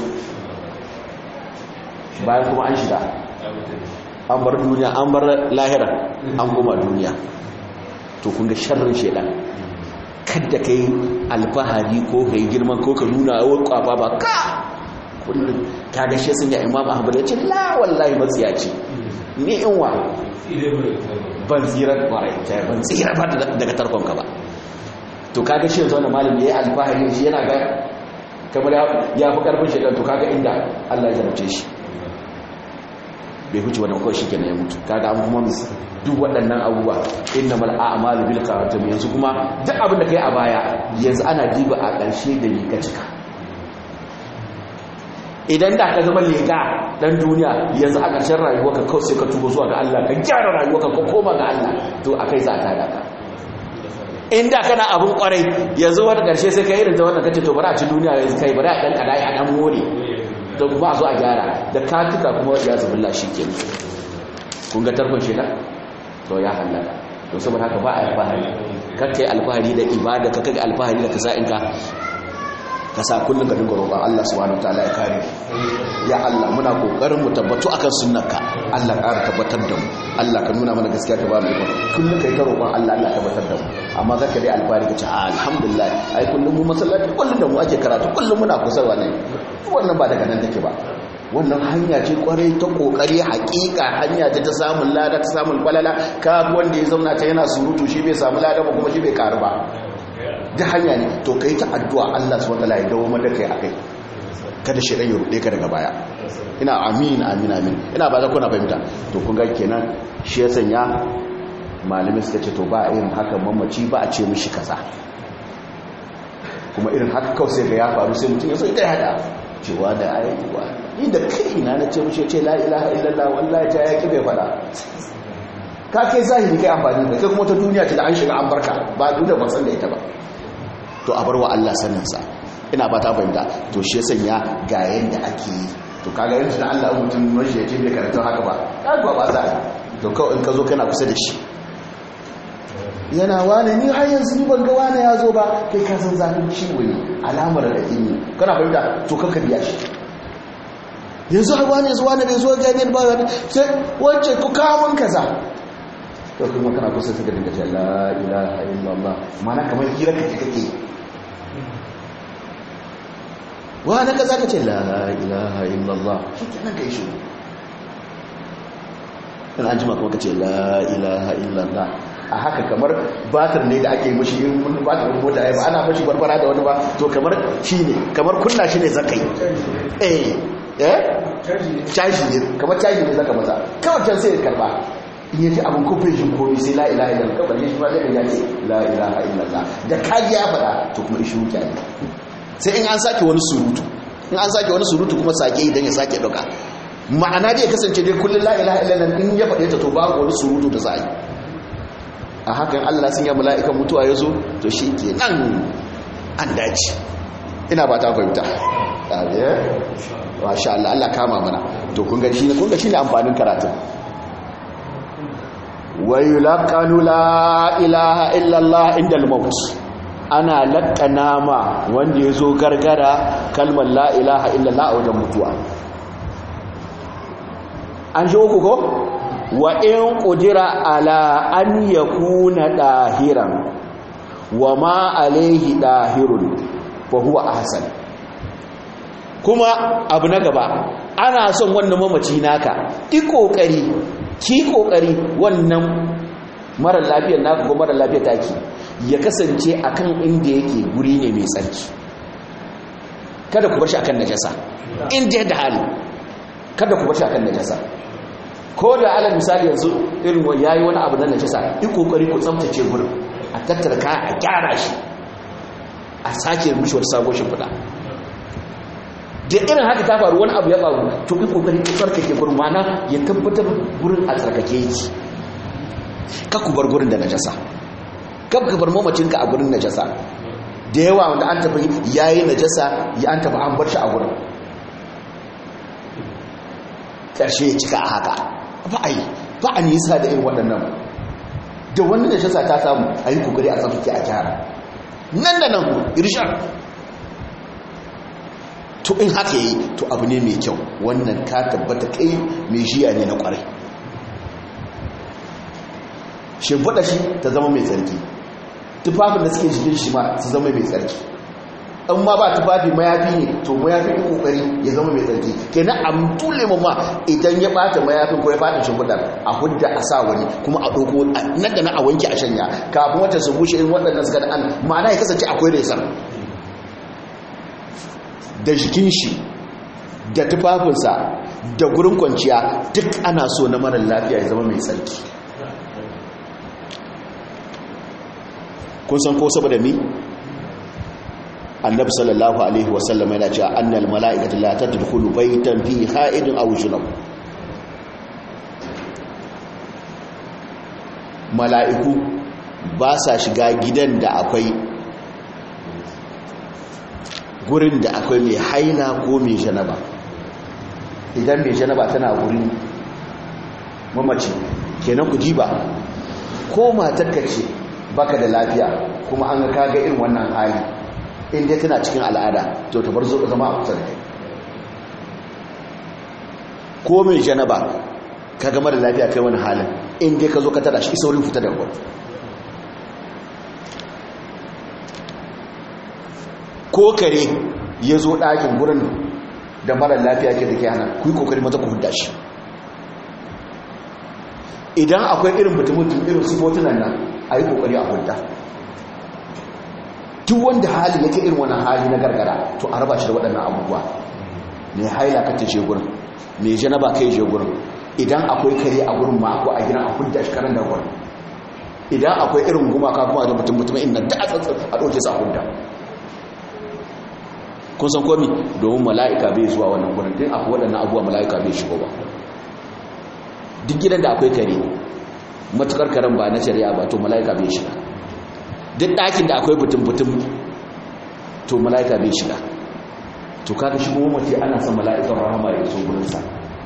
bayan kuma an shiga an bar duniya an bar lahira an koma duniya to kun ga sharrin shedan kadda ka yi alfahari ko ka yi girman ko ka nuna yawon kwafa ba ka kullum ta ga shi sun yi imam ahmad ya ce la wallahi matsiya ce ni in wa ban tsirar kwarai ta ban tsira ba daga tarkonka ba to kaga shi yanzu wani malin ya yi alfahari shi yana ga kamar ya fi karfin shekar to kaga inda allah ya zarce shi bai huce wannan kawai shi kenan ya mutu kaga an kuma duk waɗannan abubuwa inna mal a'malu bil khawatim yanzu kuma duk abin da kai a baya yanzu ana diba a ƙarshe da ni ka cika idan da ka zama lega dan duniya yanzu a ƙarshen rayuwarka kawai sai ka tuba zuwa ga Allah ka gyara rayuwarka ka koma ga Allah to akai za ta daga inda kana abun kwarai yanzu wata ƙarshe sai ka irin ta wannan kace to bari a ci duniya yanzu kai bari a dan kada a dan more to kuma a zo a gyara da ka tuka kuma ya zubulla shikenan kun ga tarkon sheda to ya halaka to saboda haka ba a alfahari kakkai alfahari da ibada kakkai alfahari da kasa'inka ka sa kullum ka dinga roƙon Allah subhanahu wataala ya kare ya Allah muna kokarin mu tabbatu akan sunnarka Allah ƙara tabbatar da mu Allah ka nuna mana gaskiya ta ba mu iko kullum kai ta roƙon Allah Allah tabbatar da mu amma zaka dai alfari ka ce alhamdulillah ai kullum mu masallaci kullum da mu ake karatu kullum muna kusa wannan wannan ba daga nan take ba wannan hanya ce kwarai ta kokari hakika hanya ce ta samun lada ta samun kwalala ka wanda ya zauna ta yana surutu shi bai samu lada ba kuma shi bai karu ba da hanya ne to kai ta addu'a Allah subhanahu wataala ya dawo maka kai akai kada shedan ya rude ka daga baya ina amin amin amin ina ba za ku na fahimta to kun ga kenan shi ya sanya malami suka ce to ba irin haka mamaci ba a ce mishi kaza kuma irin haka kawai sai ga ya faru sai mutum ya so ita hada cewa da ayyuka ni da kai na na ce mishi ce la ilaha illallah wallahi ta yaki bai fada ka kai zahiri kai amfani da kai kuma ta duniya ce da an shiga an barka ba duk da ban san da ita ba to a bar wa Allah saninsa ina ba ta fahimta to shi ya sanya ga yanda ake yi to kaga yanzu da Allah mutum mashi ya ce bai karanta haka ba kaga ba za a to kawai in ka zo kana kusa da shi yana wane ni har yanzu ni ban ga wane ya zo ba kai ka san zafin ciwo ne alamar da ke ne kana fahimta to kanka biya shi yanzu har wane zuwa ne bai zo ga ne ba sai wance ku kawo mun kaza to kuma kana kusa suka dinga ce la ilaha illallah mana kamar hira kake kake wa na kaza ka ce la ilaha illallah shi kenan kai shi in an jima kuma ka ce la ilaha illallah a haka kamar batir ne da ake mashi in wani batir mota ya ba ana mashi barbara da wani ba to kamar shi ne kamar kunna shi ne zakai eh eh caji ne kamar caji ne zaka masa kawai can sai ya karba in yaji abin kofin shi komi sai la ilaha illallah kawai shi ba zai ya ce la ilaha illallah da kaji ya faɗa to kuma ishi wuta ne sai in an sake wani surutu in an sake wani surutu kuma sake idan ya sake ɗauka ma'ana dai kasance dai kullum la ilaha illallah in ya faɗe ta to babu wani surutu da za a yi a hakan Allah sun yi mala'ikan mutuwa ya zo to shi ke nan an dace ina ba ta fahimta wa sha Allah Allah kama mana to kun gaji ne kun gaji ne amfanin karatun wa yulaqanu la ilaha illallah inda al-maut ana laƙana ma wanda ya zo gargara kalmar la ilaha illallah a wajen mutuwa an shi uku ko wa in ƙudira ala an ya kuna ɗahiran wa ma alaihi ɗahirun fa huwa ahsan kuma abu na gaba ana son wannan mamaci naka ki ƙoƙari ki ƙoƙari wannan mara lafiyar naka ko mara lafiyar taki ya kasance akan inda yake guri ne mai tsarki kada ku bar shi akan najasa inda da hali kada ku bar shi akan najasa ko da alal misali yanzu irin wani yayi wani abu na najasa yi kokari ku tsaftace gurin a tattara kaya a gyara shi a sake mishi wata sabon shimfiɗa da irin haka ta faru wani abu ya faru to yi kokari ku tsarkake gurin mana ya tabbatar gurin a tsarkake yake ka ku bar gurin da najasa kab ka bar mamacinka a gurin najasa da yawa wanda an tafi yayi najasa ya an tafi an bar shi a gurin karshe ya cika a haka ba a yi ba a nisa da irin waɗannan da wani najasa ta samu a yi kokari a tsaftace a gyara nan da nan irshar to in haka yi to abu ne mai kyau wannan ka tabbata kai mai jiya ne na kwarai shimfiɗa shi ta zama mai tsarki tufafin da suke jikin shi ma su zama mai tsarki in ma ba tufafi mayafi ne to mayafi ɗin ƙoƙari ya zama mai tsarki kenan a tule ma idan ya ɓata mayafin ko ya ɓata shimfiɗar a hudda a sa wani kuma a ɗauko nan da na a wanke a shanya kafin wata su bushe in waɗannan suka da an ma'ana ya kasance akwai resar da jikin shi da tufafinsa da gurin kwanciya duk ana so na marar lafiya ya zama mai tsarki kun san ko saboda mi annabi sallallahu alaihi wasallam yana cewa annal mala'ikatu la tadkhulu baytan fi ha'idin aw junub mala'iku ba sa shiga gidan da akwai gurin da akwai mai haila ko mai janaba idan mai janaba tana wurin mamaci kenan ku diba ko matarka ce baka da lafiya kuma an ga kaga irin wannan hali in dai tana cikin al'ada to ta bar zo zama a kusa da kai ko mai janaba ka gama da lafiya kai wani halin in dai ka zo ka tada shi saurin fita da gwar ko kare ya zo ɗakin gurin da mara lafiya ke da ke hana ku yi kokari mata ku hudda shi idan akwai irin mutum-mutum irin sifotunan nan a yi kokari a hudda duk wanda hali yake irin wannan hali na gargara to a raba shi da waɗannan abubuwa mai haila ka ta je gurin mai janaba kai je gurin idan akwai kare a gurin ma ko a gina a hudda shi karan da gurin idan akwai irin gumaka kuma da mutum-mutum inda da a tsatsa a ɗauke su a hudda kun san komi domin mala'ika bai zuwa wannan gurin din akwai waɗannan abubuwa mala'ika bai shigo ba duk gidan da akwai kare matukar karen ba na shari'a ba to mala'ika bai shiga duk ɗakin da akwai butun-butun to mala'ika bai shiga to kaga shigo mace ana son mala'ikan rahama ya zo gurinsa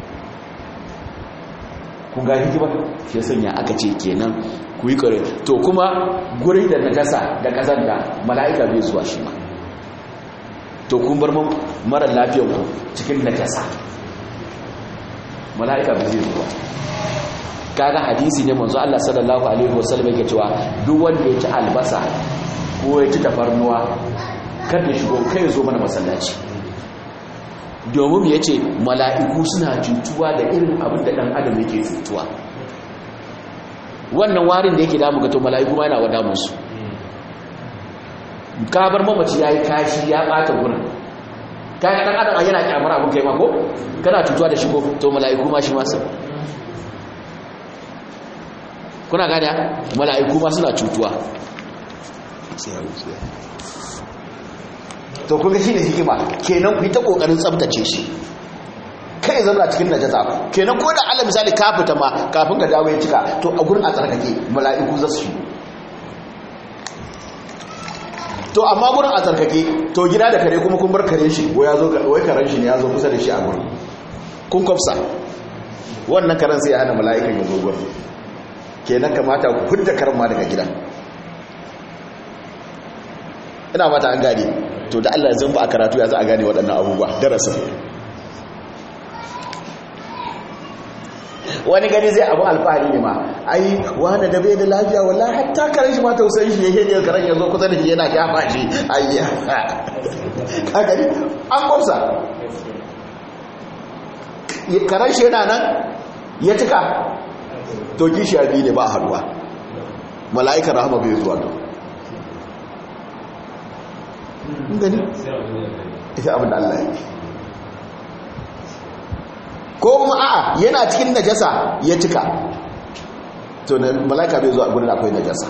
kun ga hikimar shi sanya aka ce kenan ku yi kare to kuma gurin da najasa da kazanta mala'ika bai zuwa shi ma to kun bar mara lafiyar ku cikin najasa mala'ika bai zai zuwa kaga hadisi ne manzo Allah sallallahu alaihi wasallam yake cewa duk wanda ya ci albasa ko ya ci tafarnuwa kar ya shigo kai ya zo mana masallaci domin ya ce mala'iku suna cutuwa da irin abin da ɗan adam yake cutuwa wannan warin da yake damu ga to mala'iku ma yana wada musu kabar mamaci ya yi kashi ya ɓata gurin kayan ɗan adam yana kyamar abin kai mako kana cutuwa da shigo to mala'iku ma shi masu kuna gada mala'iku ma suna cutuwa to kun ga shine hikima kenan ku yi ta kokarin tsaftace shi kai zama cikin najasa kenan ko da Allah misali ka fita ma kafin ka dawo ya cika to a gurin a tsarkake mala'iku za su shigo to amma gurin a tsarkake to gida da kare kuma kun bar kare shi ko ya zo wai karen shi ne ya zo kusa da shi a gurin kun kwafsa wannan karen sai ya hana mala'ikan ya zo gurin kenan kamata ku fidda karen ma daga gida ina mata an gane to da Allah zan ba a karatu ya za a gane waɗannan abubuwa darasin wani gani zai abu alfahari ne ma ai wani da bai da lafiya wallahi hatta karen shi ma tausayin shi yake ne karen ya zo kusa da shi yana shafa shi ayya ka gani an kwamsa karen shi yana nan ya cika to kishi biyu ne ba a haduwa mala'ikar rahama bai zuwa to gani ita abin da Allah ya ko kuma a'a yana cikin najasa ya cika to na mala'ika bai zuwa gurin akwai najasa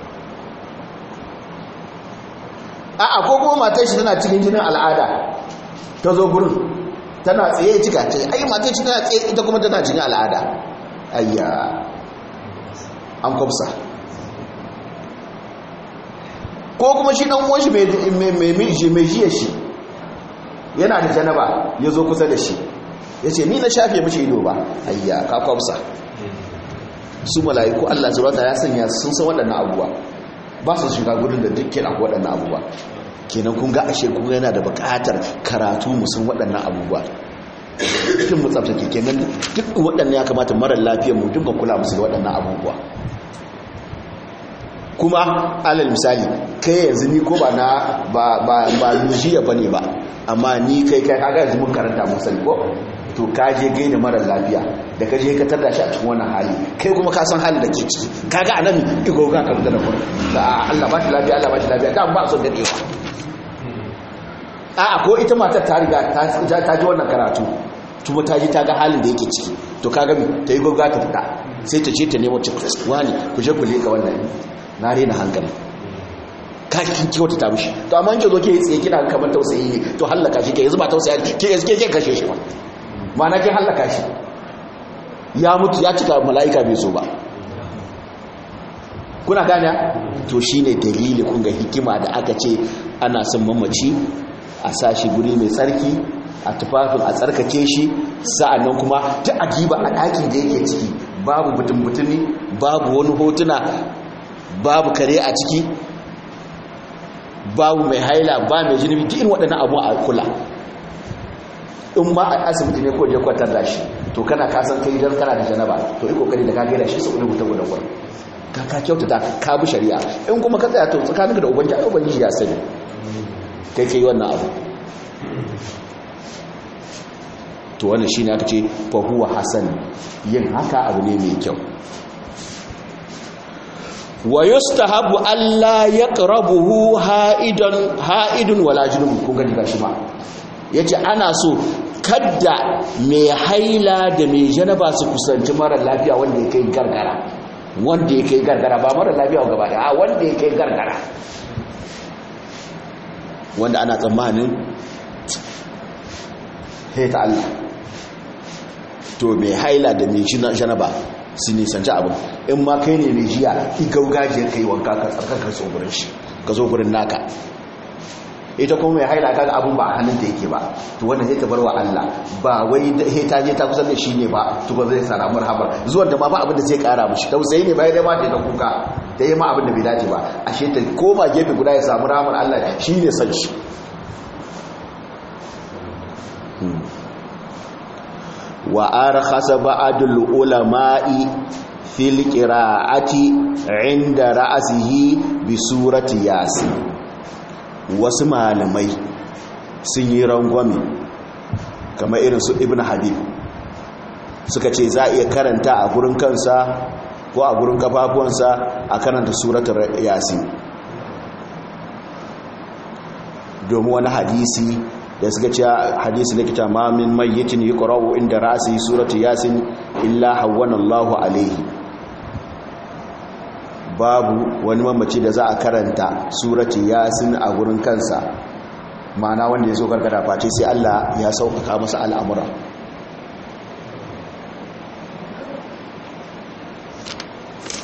a'a ko kuma matar shi tana cikin jinin al'ada ta zo gurin tana tsaye ya cika ce ai matar shi tana tsaye ita kuma tana cikin al'ada ayya an kwamsa ko kuma shi dan uwan shi mai jiya shi yana da janaba ya zo kusa da shi ya ce ni na shafe mace ido ba ayya ka kwamsa su mala'iku Allah zurata ya sanya sun san waɗannan abubuwa ba su shiga gudun da duk kira waɗannan abubuwa kenan kun ga ashe kun yana da buƙatar karatu musan waɗannan abubuwa cikin mu tsabtake kenan duk waɗannan ya kamata marar lafiyar mu duk kula musu da waɗannan abubuwa kuma alal misali kai yanzu ni ko ba na ba ba ba lujiya bane ba amma ni kai kai kaga yanzu mun karanta mun sani ko to ka je gaida mara lafiya da ka je ka tada shi a cikin wannan hali kai kuma ka san halin da ke ciki kaga anan igo ga ka da kuma da Allah ba shi lafiya Allah ba shi lafiya da ba so da dewa a ko ita matar ta riga ta ta ji wannan karatu kuma ta ji ta ga halin da yake ciki to kaga mi ta yi goga ta fita sai ta ce ta nemo cikin wani ku je ku leka wannan na rena hankali ka kin kyauta ta mishi to amma in ke zo ke tsaye kina kamar tausayi ne to hallaka shi ke yanzu ba tausayi ke yanzu ke kashe shi ba mana kin hallaka shi ya mutu ya cika mala'ika bai so ba kuna gane to shine dalili kun ga hikima da aka ce ana son mamaci a sashi guri mai tsarki a tufafin a tsarkake shi sa'annan kuma ta ajiba a ɗakin da yake ciki babu butun-butuni babu wani hotuna babu kare a ciki babu mai haila ba mai jini duk irin waɗannan abu a kula in ma a asibiti ne ko je kwatar da shi to kana kasan kai idan kana da janaba to yi kokari da ka gaida shi su ne mutum da wurin ka ka kyautata ka bi shari'a in kuma ka tsaya to tsakaninka da ubangiji ai ubangiji ya sani kai kai wannan abu to wannan shine aka ce fa huwa hasan yin haka abu ne mai kyau wa yustahabu alla yaqrabuhu ha'idan ha'idun wala junub kun gani gashi ma yace ana so kadda mai haila da mai janaba su kusanci mara lafiya wanda ya kai gargara wanda ya kai gargara ba mara lafiya gaba da a wanda ya kai gargara wanda ana tsammanin ta Allah to mai haila da mai janaba su nisanci abin in ma kai ne mai jiya igaugajiyar kai wanka ka tsarkakar so gurin shi ka zo gurin naka ita kuma mai haila kaga abun ba a hannunta yake ba to wannan zai ta bar wa Allah ba wai he ta je ta kusa da shi ne ba to ba zai sara marhabar zuwan da ma ba abin da zai kara mishi tausayi ne bai da ma ta kuka da yi ma abin da bai dace ba ashe ta koma gefe guda ya samu rahmar Allah shi ne san shi wa arkhasa ba'dul ulama'i fil qira'ati 'inda ra'sihi bi surati yasin wasu malamai sun yi rangwame kamar irin su ibn habib suka ce za a iya karanta a gurin kansa ko a gurin kafafuwansa a karanta suratul yasin domin wani hadisi da suka ce hadisi na kita ma min mayyitin yuqra'u inda ra'si suratu yasin illa hawwana Allahu alaihi babu wani mamaci da za a karanta suratu yasin a gurin kansa ma'ana wanda ya zo gargada face sai Allah ya sauƙaƙa masa al'amura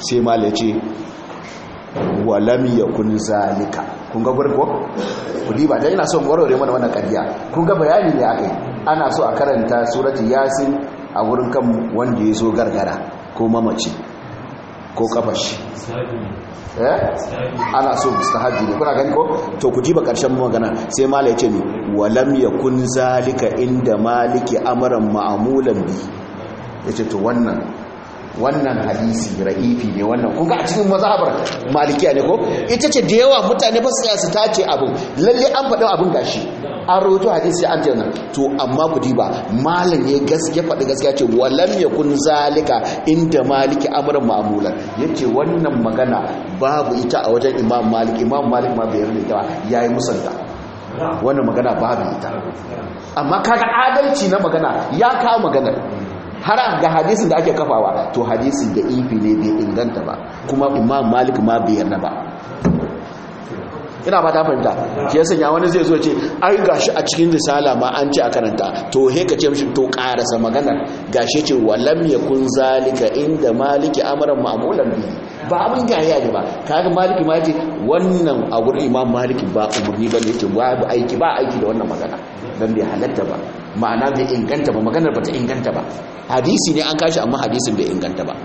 sai mala ce walam yakun zalika kun ga gurgo kudi ba dai ina son warware mana wannan kariya kun ga bayani ne akai ana so a karanta surati yasin a wurin kan wanda ya zo gargara ko mamaci ko kafashi eh ana so mustahabi ne kuna gani ko to ku jiba karshen magana sai mala ya ce ni walam yakun zalika inda maliki amran ma'mulan bi yace to wannan wannan hadisi ra'ifi ne wannan kun ga a cikin mazhabar malikiya ne ko ita ce da yawa mutane ba su su tace abin lalle an faɗin abin gashi an rawaito hadisi an ce nan to amma ku diba malam ya gaskiya faɗi gaskiya ce walam yakun zalika inda maliki amran ma'mulan yace wannan magana babu ita a wajen imam malik imam malik ma bai yarda ita yayi musanta wannan magana babu ita amma kaga adalci na magana ya kawo magana har ga hadisin da ake kafawa to hadisin da ifi ne bai inganta ba kuma imam malik ma bai yarda ba ina ba ta fahimta shi ya sanya wani zai zo ce ai gashi a cikin risala ma an ce a karanta to he ka ce mishi to karasa maganar gashi ce walam yakun zalika inda maliki amran ma'mulan bi ba abin gaya ne ba kaga maliki ma ce wannan a gurin imam maliki ba umurni bane yake ba aiki ba aiki da wannan magana dan bai halatta ba ma'ana bai inganta ba maganar ba ta inganta ba hadisi ne an kashi amma hadisin bai inganta ba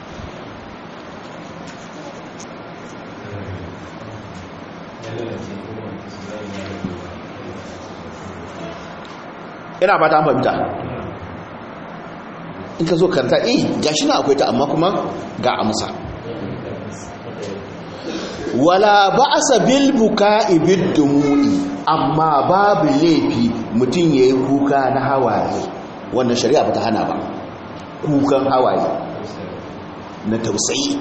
ina ba ta fahimta in ka zo karta eh gashi na akwai ta amma kuma ga amsa wala ba'asa bil buka'i bid dumu'i amma babu laifi mutum yayi kuka na hawaye wannan shari'a bata hana ba kukan hawaye na tausayi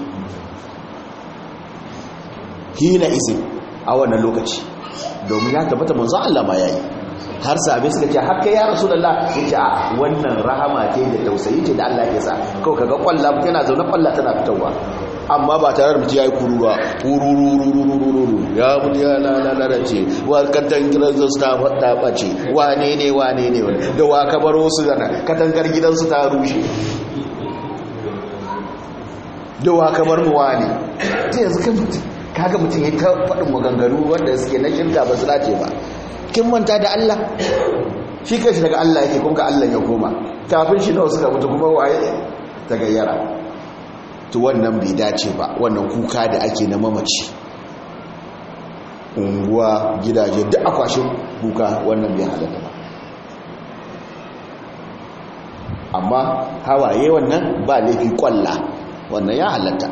hina izin a wannan lokaci domin ya tabbata manzo Allah ma yayi har sabe suka ce haka ya rasulullah yace a wannan rahama ce da tausayi ce da Allah ya sa kawai kaga kwalla yana zaune kwalla tana fitowa amma ba tare da mutum ya yi kuru ba kururururururu ya mutu ya lalalace wa katan gidansu ta ɓace wane ne wane ne da wa kabaro su zana katangar gidansu ta rushe da wa kamar mu wane ta yanzu kan mutum kaga mutum ya ta faɗin maganganu wanda suke na shirka ba su dace ba kin manta da Allah shi kai shi daga Allah yake kuma ga Allah ya koma kafin shi nawa suka mutu kuma waye ta gayyara to wannan bai dace ba wannan kuka da ake na mamaci unguwa gidaje duk akwashin kuka wannan bai halatta ba amma hawaye wannan ba laifi kwalla wannan ya halatta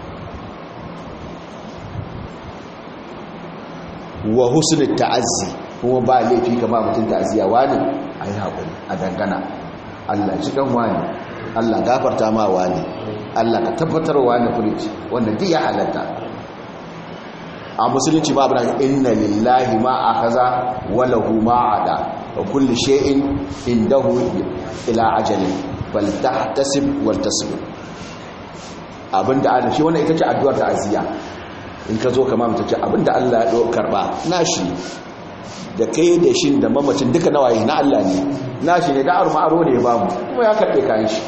wa husnul ta'azzi kuma ba laifi kama mutum ta'aziyya wani ayi hakuri a dangana Allah ji kan wani Allah gafarta ma wani Allah ka tabbatar wani furici wanda duk ya halatta a musulunci ma bana inna lillahi ma akaza wa lahu ma ada wa kulli shay'in indahu ila ajalin bal tahtasib wal tasbir abinda Allah shi wannan ita ce addu'ar ta'aziyya in ka zo kama mutum ce abinda Allah ya karba nashi da kai da shi da mamacin duka nawaye na Allah ne nashi ne da arma aro ne ya bamu kuma ya karbe kayan shi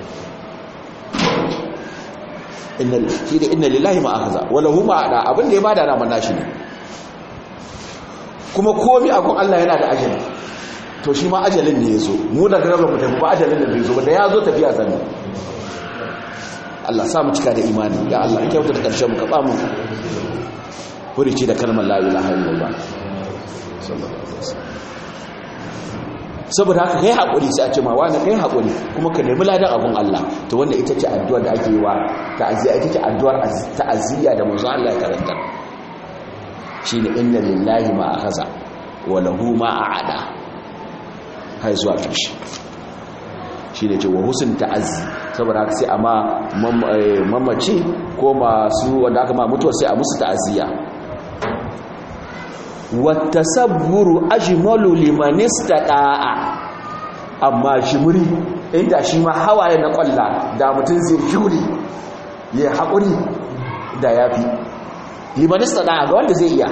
inna shi da inna lillahi ma akhadha wa lahu ma ada abinda ya bada na nashi ne kuma komai akon Allah yana da ajali to shi ma ajalin ne yazo mu da garaba mu tafi ba ajalin da bai zo ba da yazo tafiya zan Allah sa mu cika da imani ya Allah kyauta da karshen mu ka ba mu furici da kalmar la ilaha illallah saboda haka kai haƙuri sai a ce ma wani kai haƙuri kuma ka nemi ladan abun Allah to wannan ita ce addu'ar da ake yi wa ta'aziyya ita ce addu'ar ta'aziyya da manzo Allah ya karanta shine inna lillahi ma akhadha wa lahu ma a'ada kai zuwa ƙarshe shine ce wa husn ta'azzi saboda haka sai amma mamaci ko masu wanda aka ma mutuwa sai a musu ta'aziyya watasabburu ajmalu liman istata'a amma shimuri inda shi ma hawaye na kwalla da mutum zai jure ya haƙuri da yafi liman istata'a ga wanda zai iya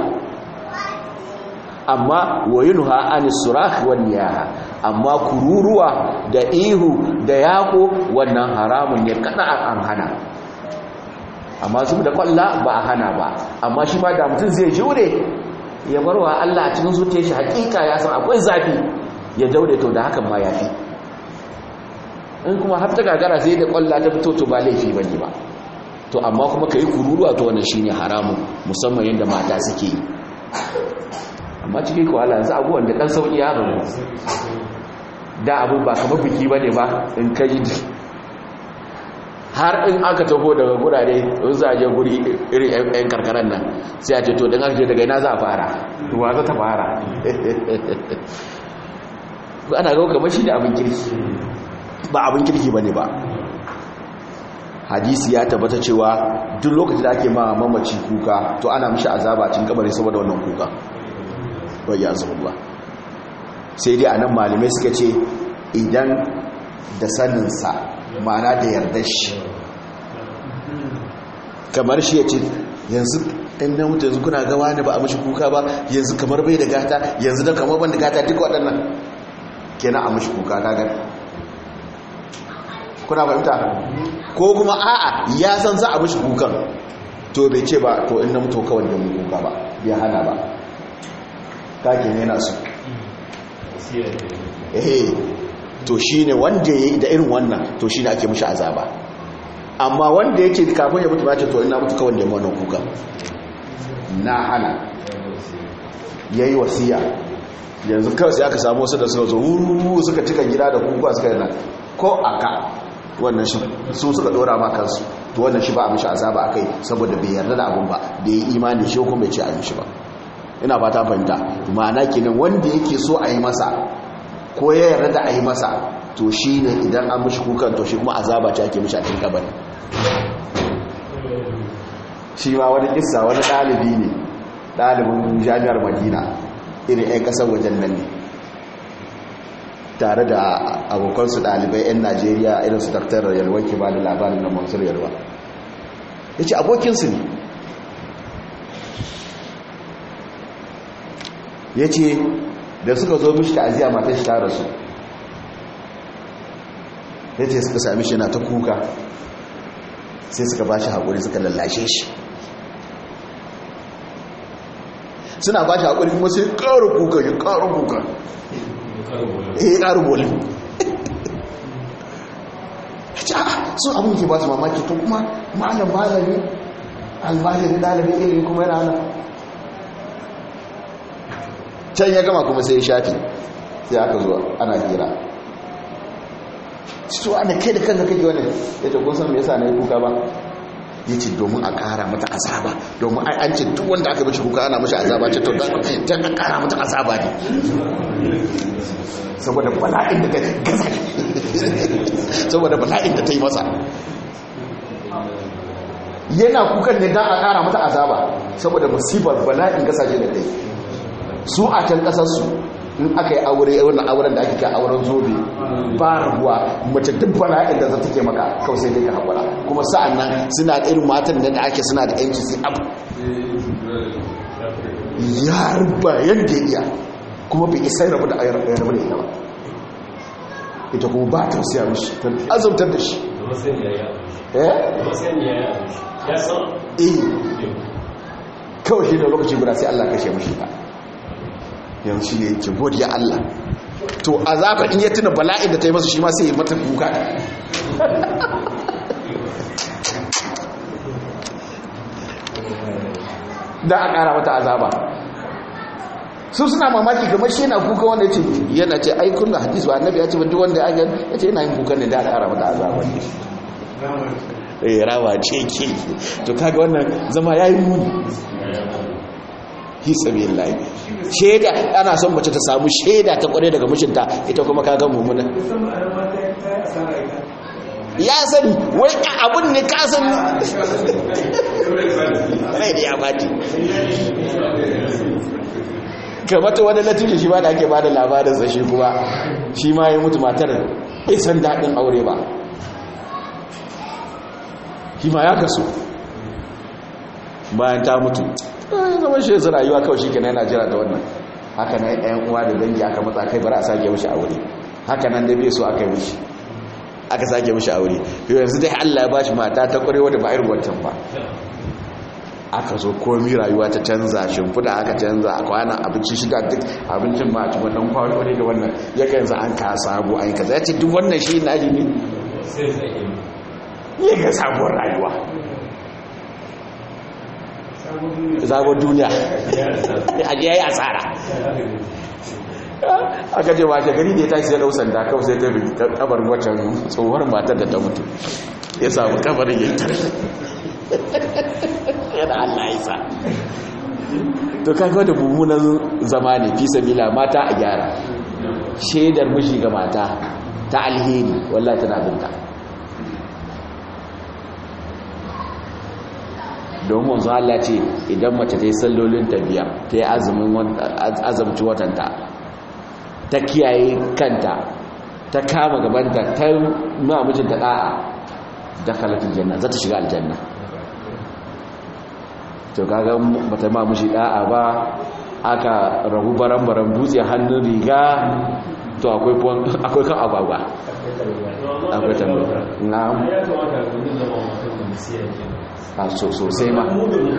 amma wayunha anis surah wan niyaha amma kururuwa da ihu da yako wannan haramun ne kada an hana amma su da kwalla ba a hana ba amma shi ma da mutum zai jure ya bar wa Allah a cikin zuciyar shi hakika ya san akwai zafi ya daure to da hakan ma ya fi in kuma har ta gagara sai da kwalla ta fito to ba laifi bane ba to amma kuma kai kururuwa to wannan shine haramun musamman yanda mata suke yi amma cikin kwala yanzu abubuwan da dan sauki ya rabu da abu ba kamar biki bane ba in kai har in aka taho daga gurare in za a je guri irin 'yan karkarar nan sai a ce to don aka daga ina za a fara ruwa za ta fara ana gau kamar shi da abin kirki ba abin kirki ba ne ba hadisi ya tabbata cewa duk lokacin da ake ma mamaci kuka to ana mishi azaba cin kabari saboda wannan kuka wai ya zuwa sai dai a nan malamai suka ce idan da saninsa mana da yardar shi kamar shi ya ce yanzu ɗan na mutu yanzu kuna gawa ne ba a mashi kuka ba yanzu kamar bai da gata yanzu da kamar ban da gata duk waɗannan kenan a mashi kuka kagar kuna fahimta ko kuma a'a ya san za a mashi kukan to bai ce ba to in na mutu kawai da mun kuka ba bai hana ba kake ne yana su eh to shi ne wanda ya yi da irin wannan to shi ne ake mashi azaba amma wanda ya ce kafin ya mutu ba ce to ina mutu kawai da wannan kuka na hana ya yi wasiya yanzu kawai sai aka samu wasu da suka zo wuru suka cika gida da kuka suka yana ko aka wannan shi su suka dora ma kansu to wannan shi ba a mishi azaba akai saboda bai yarda da abun ba da yi imani shi kuma bai ce a yi shi ba ina fata fahimta ma'ana kenan wanda yake so a yi masa ko ya yarda da a yi masa to shi ne idan an mishi kukan to shi kuma azaba ce ake mishi a cikin kabari shi ma wani kissa wani ɗalibi ne ɗalibin jami'ar madina irin 'yan ƙasar wajen nan ne tare da abokansu ɗalibai 'yan najeriya irin su daktar yalwa ke ba da labarin na mansur yalwa ya ce abokinsu ne ya ce da suka zo mishi ta'aziyya matar shi ta rasu ya ce suka sami shi na ta kuka sai suka ba shi haƙuri suka lallashe shi suna ba shi haƙuri kuma sai ƙaru kuka ya ƙaru kuka eh ƙaru boli sun abin ke ba su mamaki to kuma malam malami almajiri ɗalibin ilimi kuma yana nan can ya gama kuma sai ya shafi sai aka zuwa ana hira to ana kai da kanka kake wani ya ce kun san me yasa na yi kuka ba ya ce domin a kara mata azaba domin an ce duk wanda aka mashi kuka ana mashi azaba ce to don a kara mata azaba ne saboda bala'in da ta gaza saboda bala'in da ta yi masa yana kukan ne don a kara mata azaba saboda musibar bala'in gasashe da ta yi su a can kasarsu in aka yi aure wannan auren da ake kai auren zobe ba rabuwa mace duk bala'in da za ta ke maka kawai sai dai ka haƙura kuma sa'an nan suna da irin matan da ake suna da yanci sai abu ya ruba yadda ya iya kuma bai isa rabu da ayar rabu da ita ba ita kuma ba ta siya mishi ta azumtar da shi eh kawai shi ne lokaci guda sai Allah kashe mishi ta yanzu shi ne yake godiya Allah to azaba in ya tuna bala'in da ta yi masa shi ma sai ya mata kuka da a ƙara mata azaba su suna mamaki kamar shi yana kuka wanda ya ce yana ce aikun da hadis ba annabi ya ce duk wanda ya ya ce yana yin kuka ne da a ƙara mata azaba ne eh rawa ce ke to kaga wannan zama yayi muni hisabi lai sheda ana son mace ta samu sheda ta kware daga mijinta ita kuma kaga mumuna ya sani wai abun ne ka san rai da ya bati kamata wani natija shi ba da ake bada labarin sa shi kuma shi ma ya mutu matar isan daɗin aure ba shi ma ya kaso bayan ta mutu zama shi yanzu rayuwa kawai shi ke yana jira da wannan haka nan ɗayan uwa da dangi aka matsa kai bari a sake wuce a wuri haka nan da bai so aka yi wuce aka sake mishi aure yanzu dai Allah ya bashi mata ta kwarewa da ba irin wancan ba aka zo komi rayuwa ta canza shimfiɗa aka canza a kwana abinci shida duk abincin ma a cikin wannan kwano ne da wannan ya ga yanzu an ka sabo an kaza ya ce duk wannan shi na ne ya ga sabuwar rayuwa sabon duniya a ya yi asara aka ce wace gari da ya tashi sai ɗau sanda kawai sai ta bi kabarin waccan tsohuwar matar da ta mutu ya samu kabarin ya tare yana Allah ya sa to kaga da mummunan zama ne fi sabila mata a gyara shaidar miji ga mata ta alheri wallahi tana binta don manzo Allah ce idan mace ta yi sallolin tabiya ta yi azumin azumci watanta ta kiyaye kanta ta kama gabanta ta ma mijinta da'a da kalatin janna za ta shiga aljanna to kaga bata ma mishi da'a ba aka rabu baran-baran dutse hannun riga to akwai akwai kan agwagwa akwai tambaya na'am a sosai ma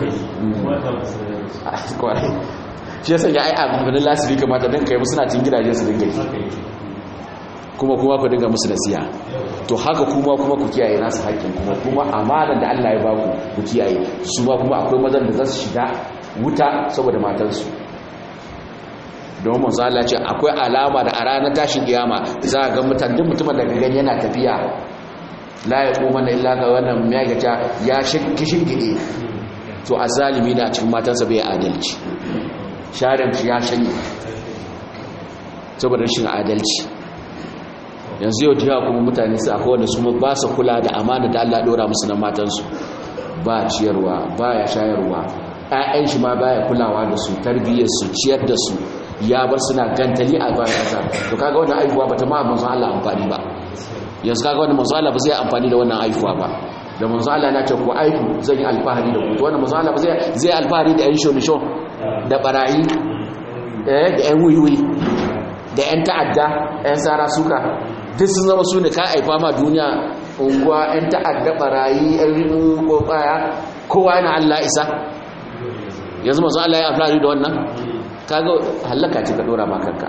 kwarai shi yasa ya ai abin lasiri kamata don kai musu na cin gidajen su dinga yi kuma kuma ku dinga musu nasiya to haka kuma kuma ku kiyaye nasu haƙƙin kuma kuma amanar da Allah ya ba ku ku kiyaye su ma kuma akwai mazan da za su shiga wuta saboda matansu don manzo Allah ce akwai alama da a ranar tashin kiyama za a ga mutan duk mutumin da gani yana tafiya la ya kuma na illa ga wannan megata ya kishin gide to azalimi na cikin matansa bai adalci sharin ya shanye saboda rashin adalci yanzu yau da kuma mutane su akwai wanda su ba su kula da amana da Allah dora musu na matansu ba ciyarwa ba ya shayarwa ƴaƴan shi ma baya kulawa da su tarbiyyar su ciyar da su ya bar suna gantali a bayan kasa to kaga wannan aihuwa bata ma manzo Allah amfani ba yanzu kaga wannan manzo Allah ba zai amfani da wannan aihuwa ba da manzo Allah na ce ku aihu zan yi alfahari da ku to wannan manzo Allah ba zai zai alfahari da ƴan shomisho da barayi eh da ƴan wiwi da ƴan ta'adda ƴan sara suka duk sun zama su ne ka aifa ma duniya unguwa 'yan ta'adda barayi 'yan rinu ko baya kowa yana Allah isa yanzu masu Allah ya amfani da wannan kaga hallaka ce ka dora makanka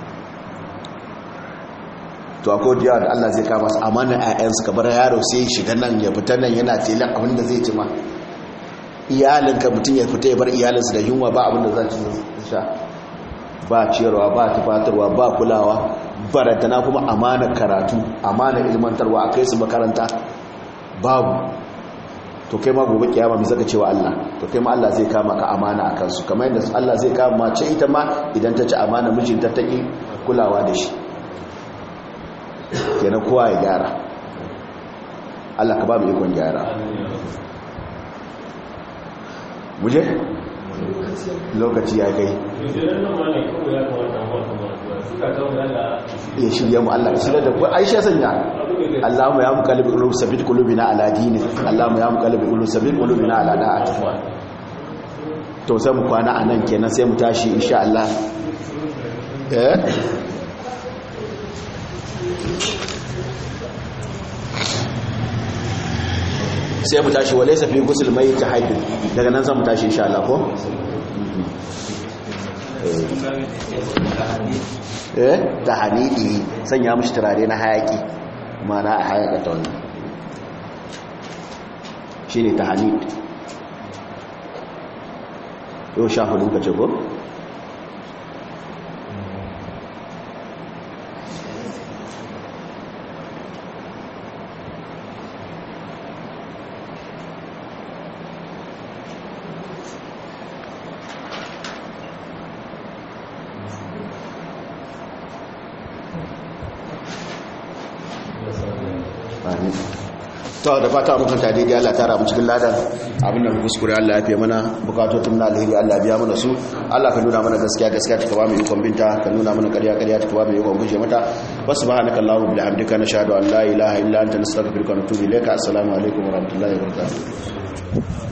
to akwai diyawa da Allah zai kama su amanar 'ya'yansu ka bar yaro sai shiga nan ya fita nan yana telan abin da zai ci ma iyalinka mutum ya fita ya bar iyalinsu da yunwa ba abin da za su sha ba ciyarwa ba tufatarwa ba kulawa barantana kuma amanar karatu amanar ilmantarwa a kai su makaranta babu to kai ma gobe kiyama mai zaka cewa Allah to kai ma Allah zai kama ka amana a kansu kamar yadda Allah zai kama mace ita ma idan ta ci amana mijinta ta ki kulawa da shi kenan kowa ya gyara Allah ka ba mu ikon gyara muje lokaci ya kai ya shirya mu Allah ka shirya da ku aisha sanya Allahumma ya muqallib qulub sabbit qulubina ala dinik Allahumma ya muqallib qulub sabbit qulubina ala da'atik to sai mu kwana anan kenan sai mu tashi insha Allah eh sai mu tashi wale safi gusul mai ta haidu daga nan zan mu tashi insha Allah ko eh ta hanidi sanya mishi turare na hayaki mana a hayaka ta wannan shine ta hanid yau sha hudu ka ce ko to da fata mun kanta daidai Allah tara mu cikin ladan abin da kuskure Allah ya fiye mana bukatotun na alheri Allah biya mana su Allah ka nuna mana gaskiya gaskiya ta kaba mu ikon binta ka nuna mana ƙarya ƙarya ta kaba mu ikon guje mata subhanaka allahumma bihamdika nashhadu an la ilaha illa anta nastaghfiruka wa natubu ilayka assalamu alaikum wa rahmatullahi wa barakatuh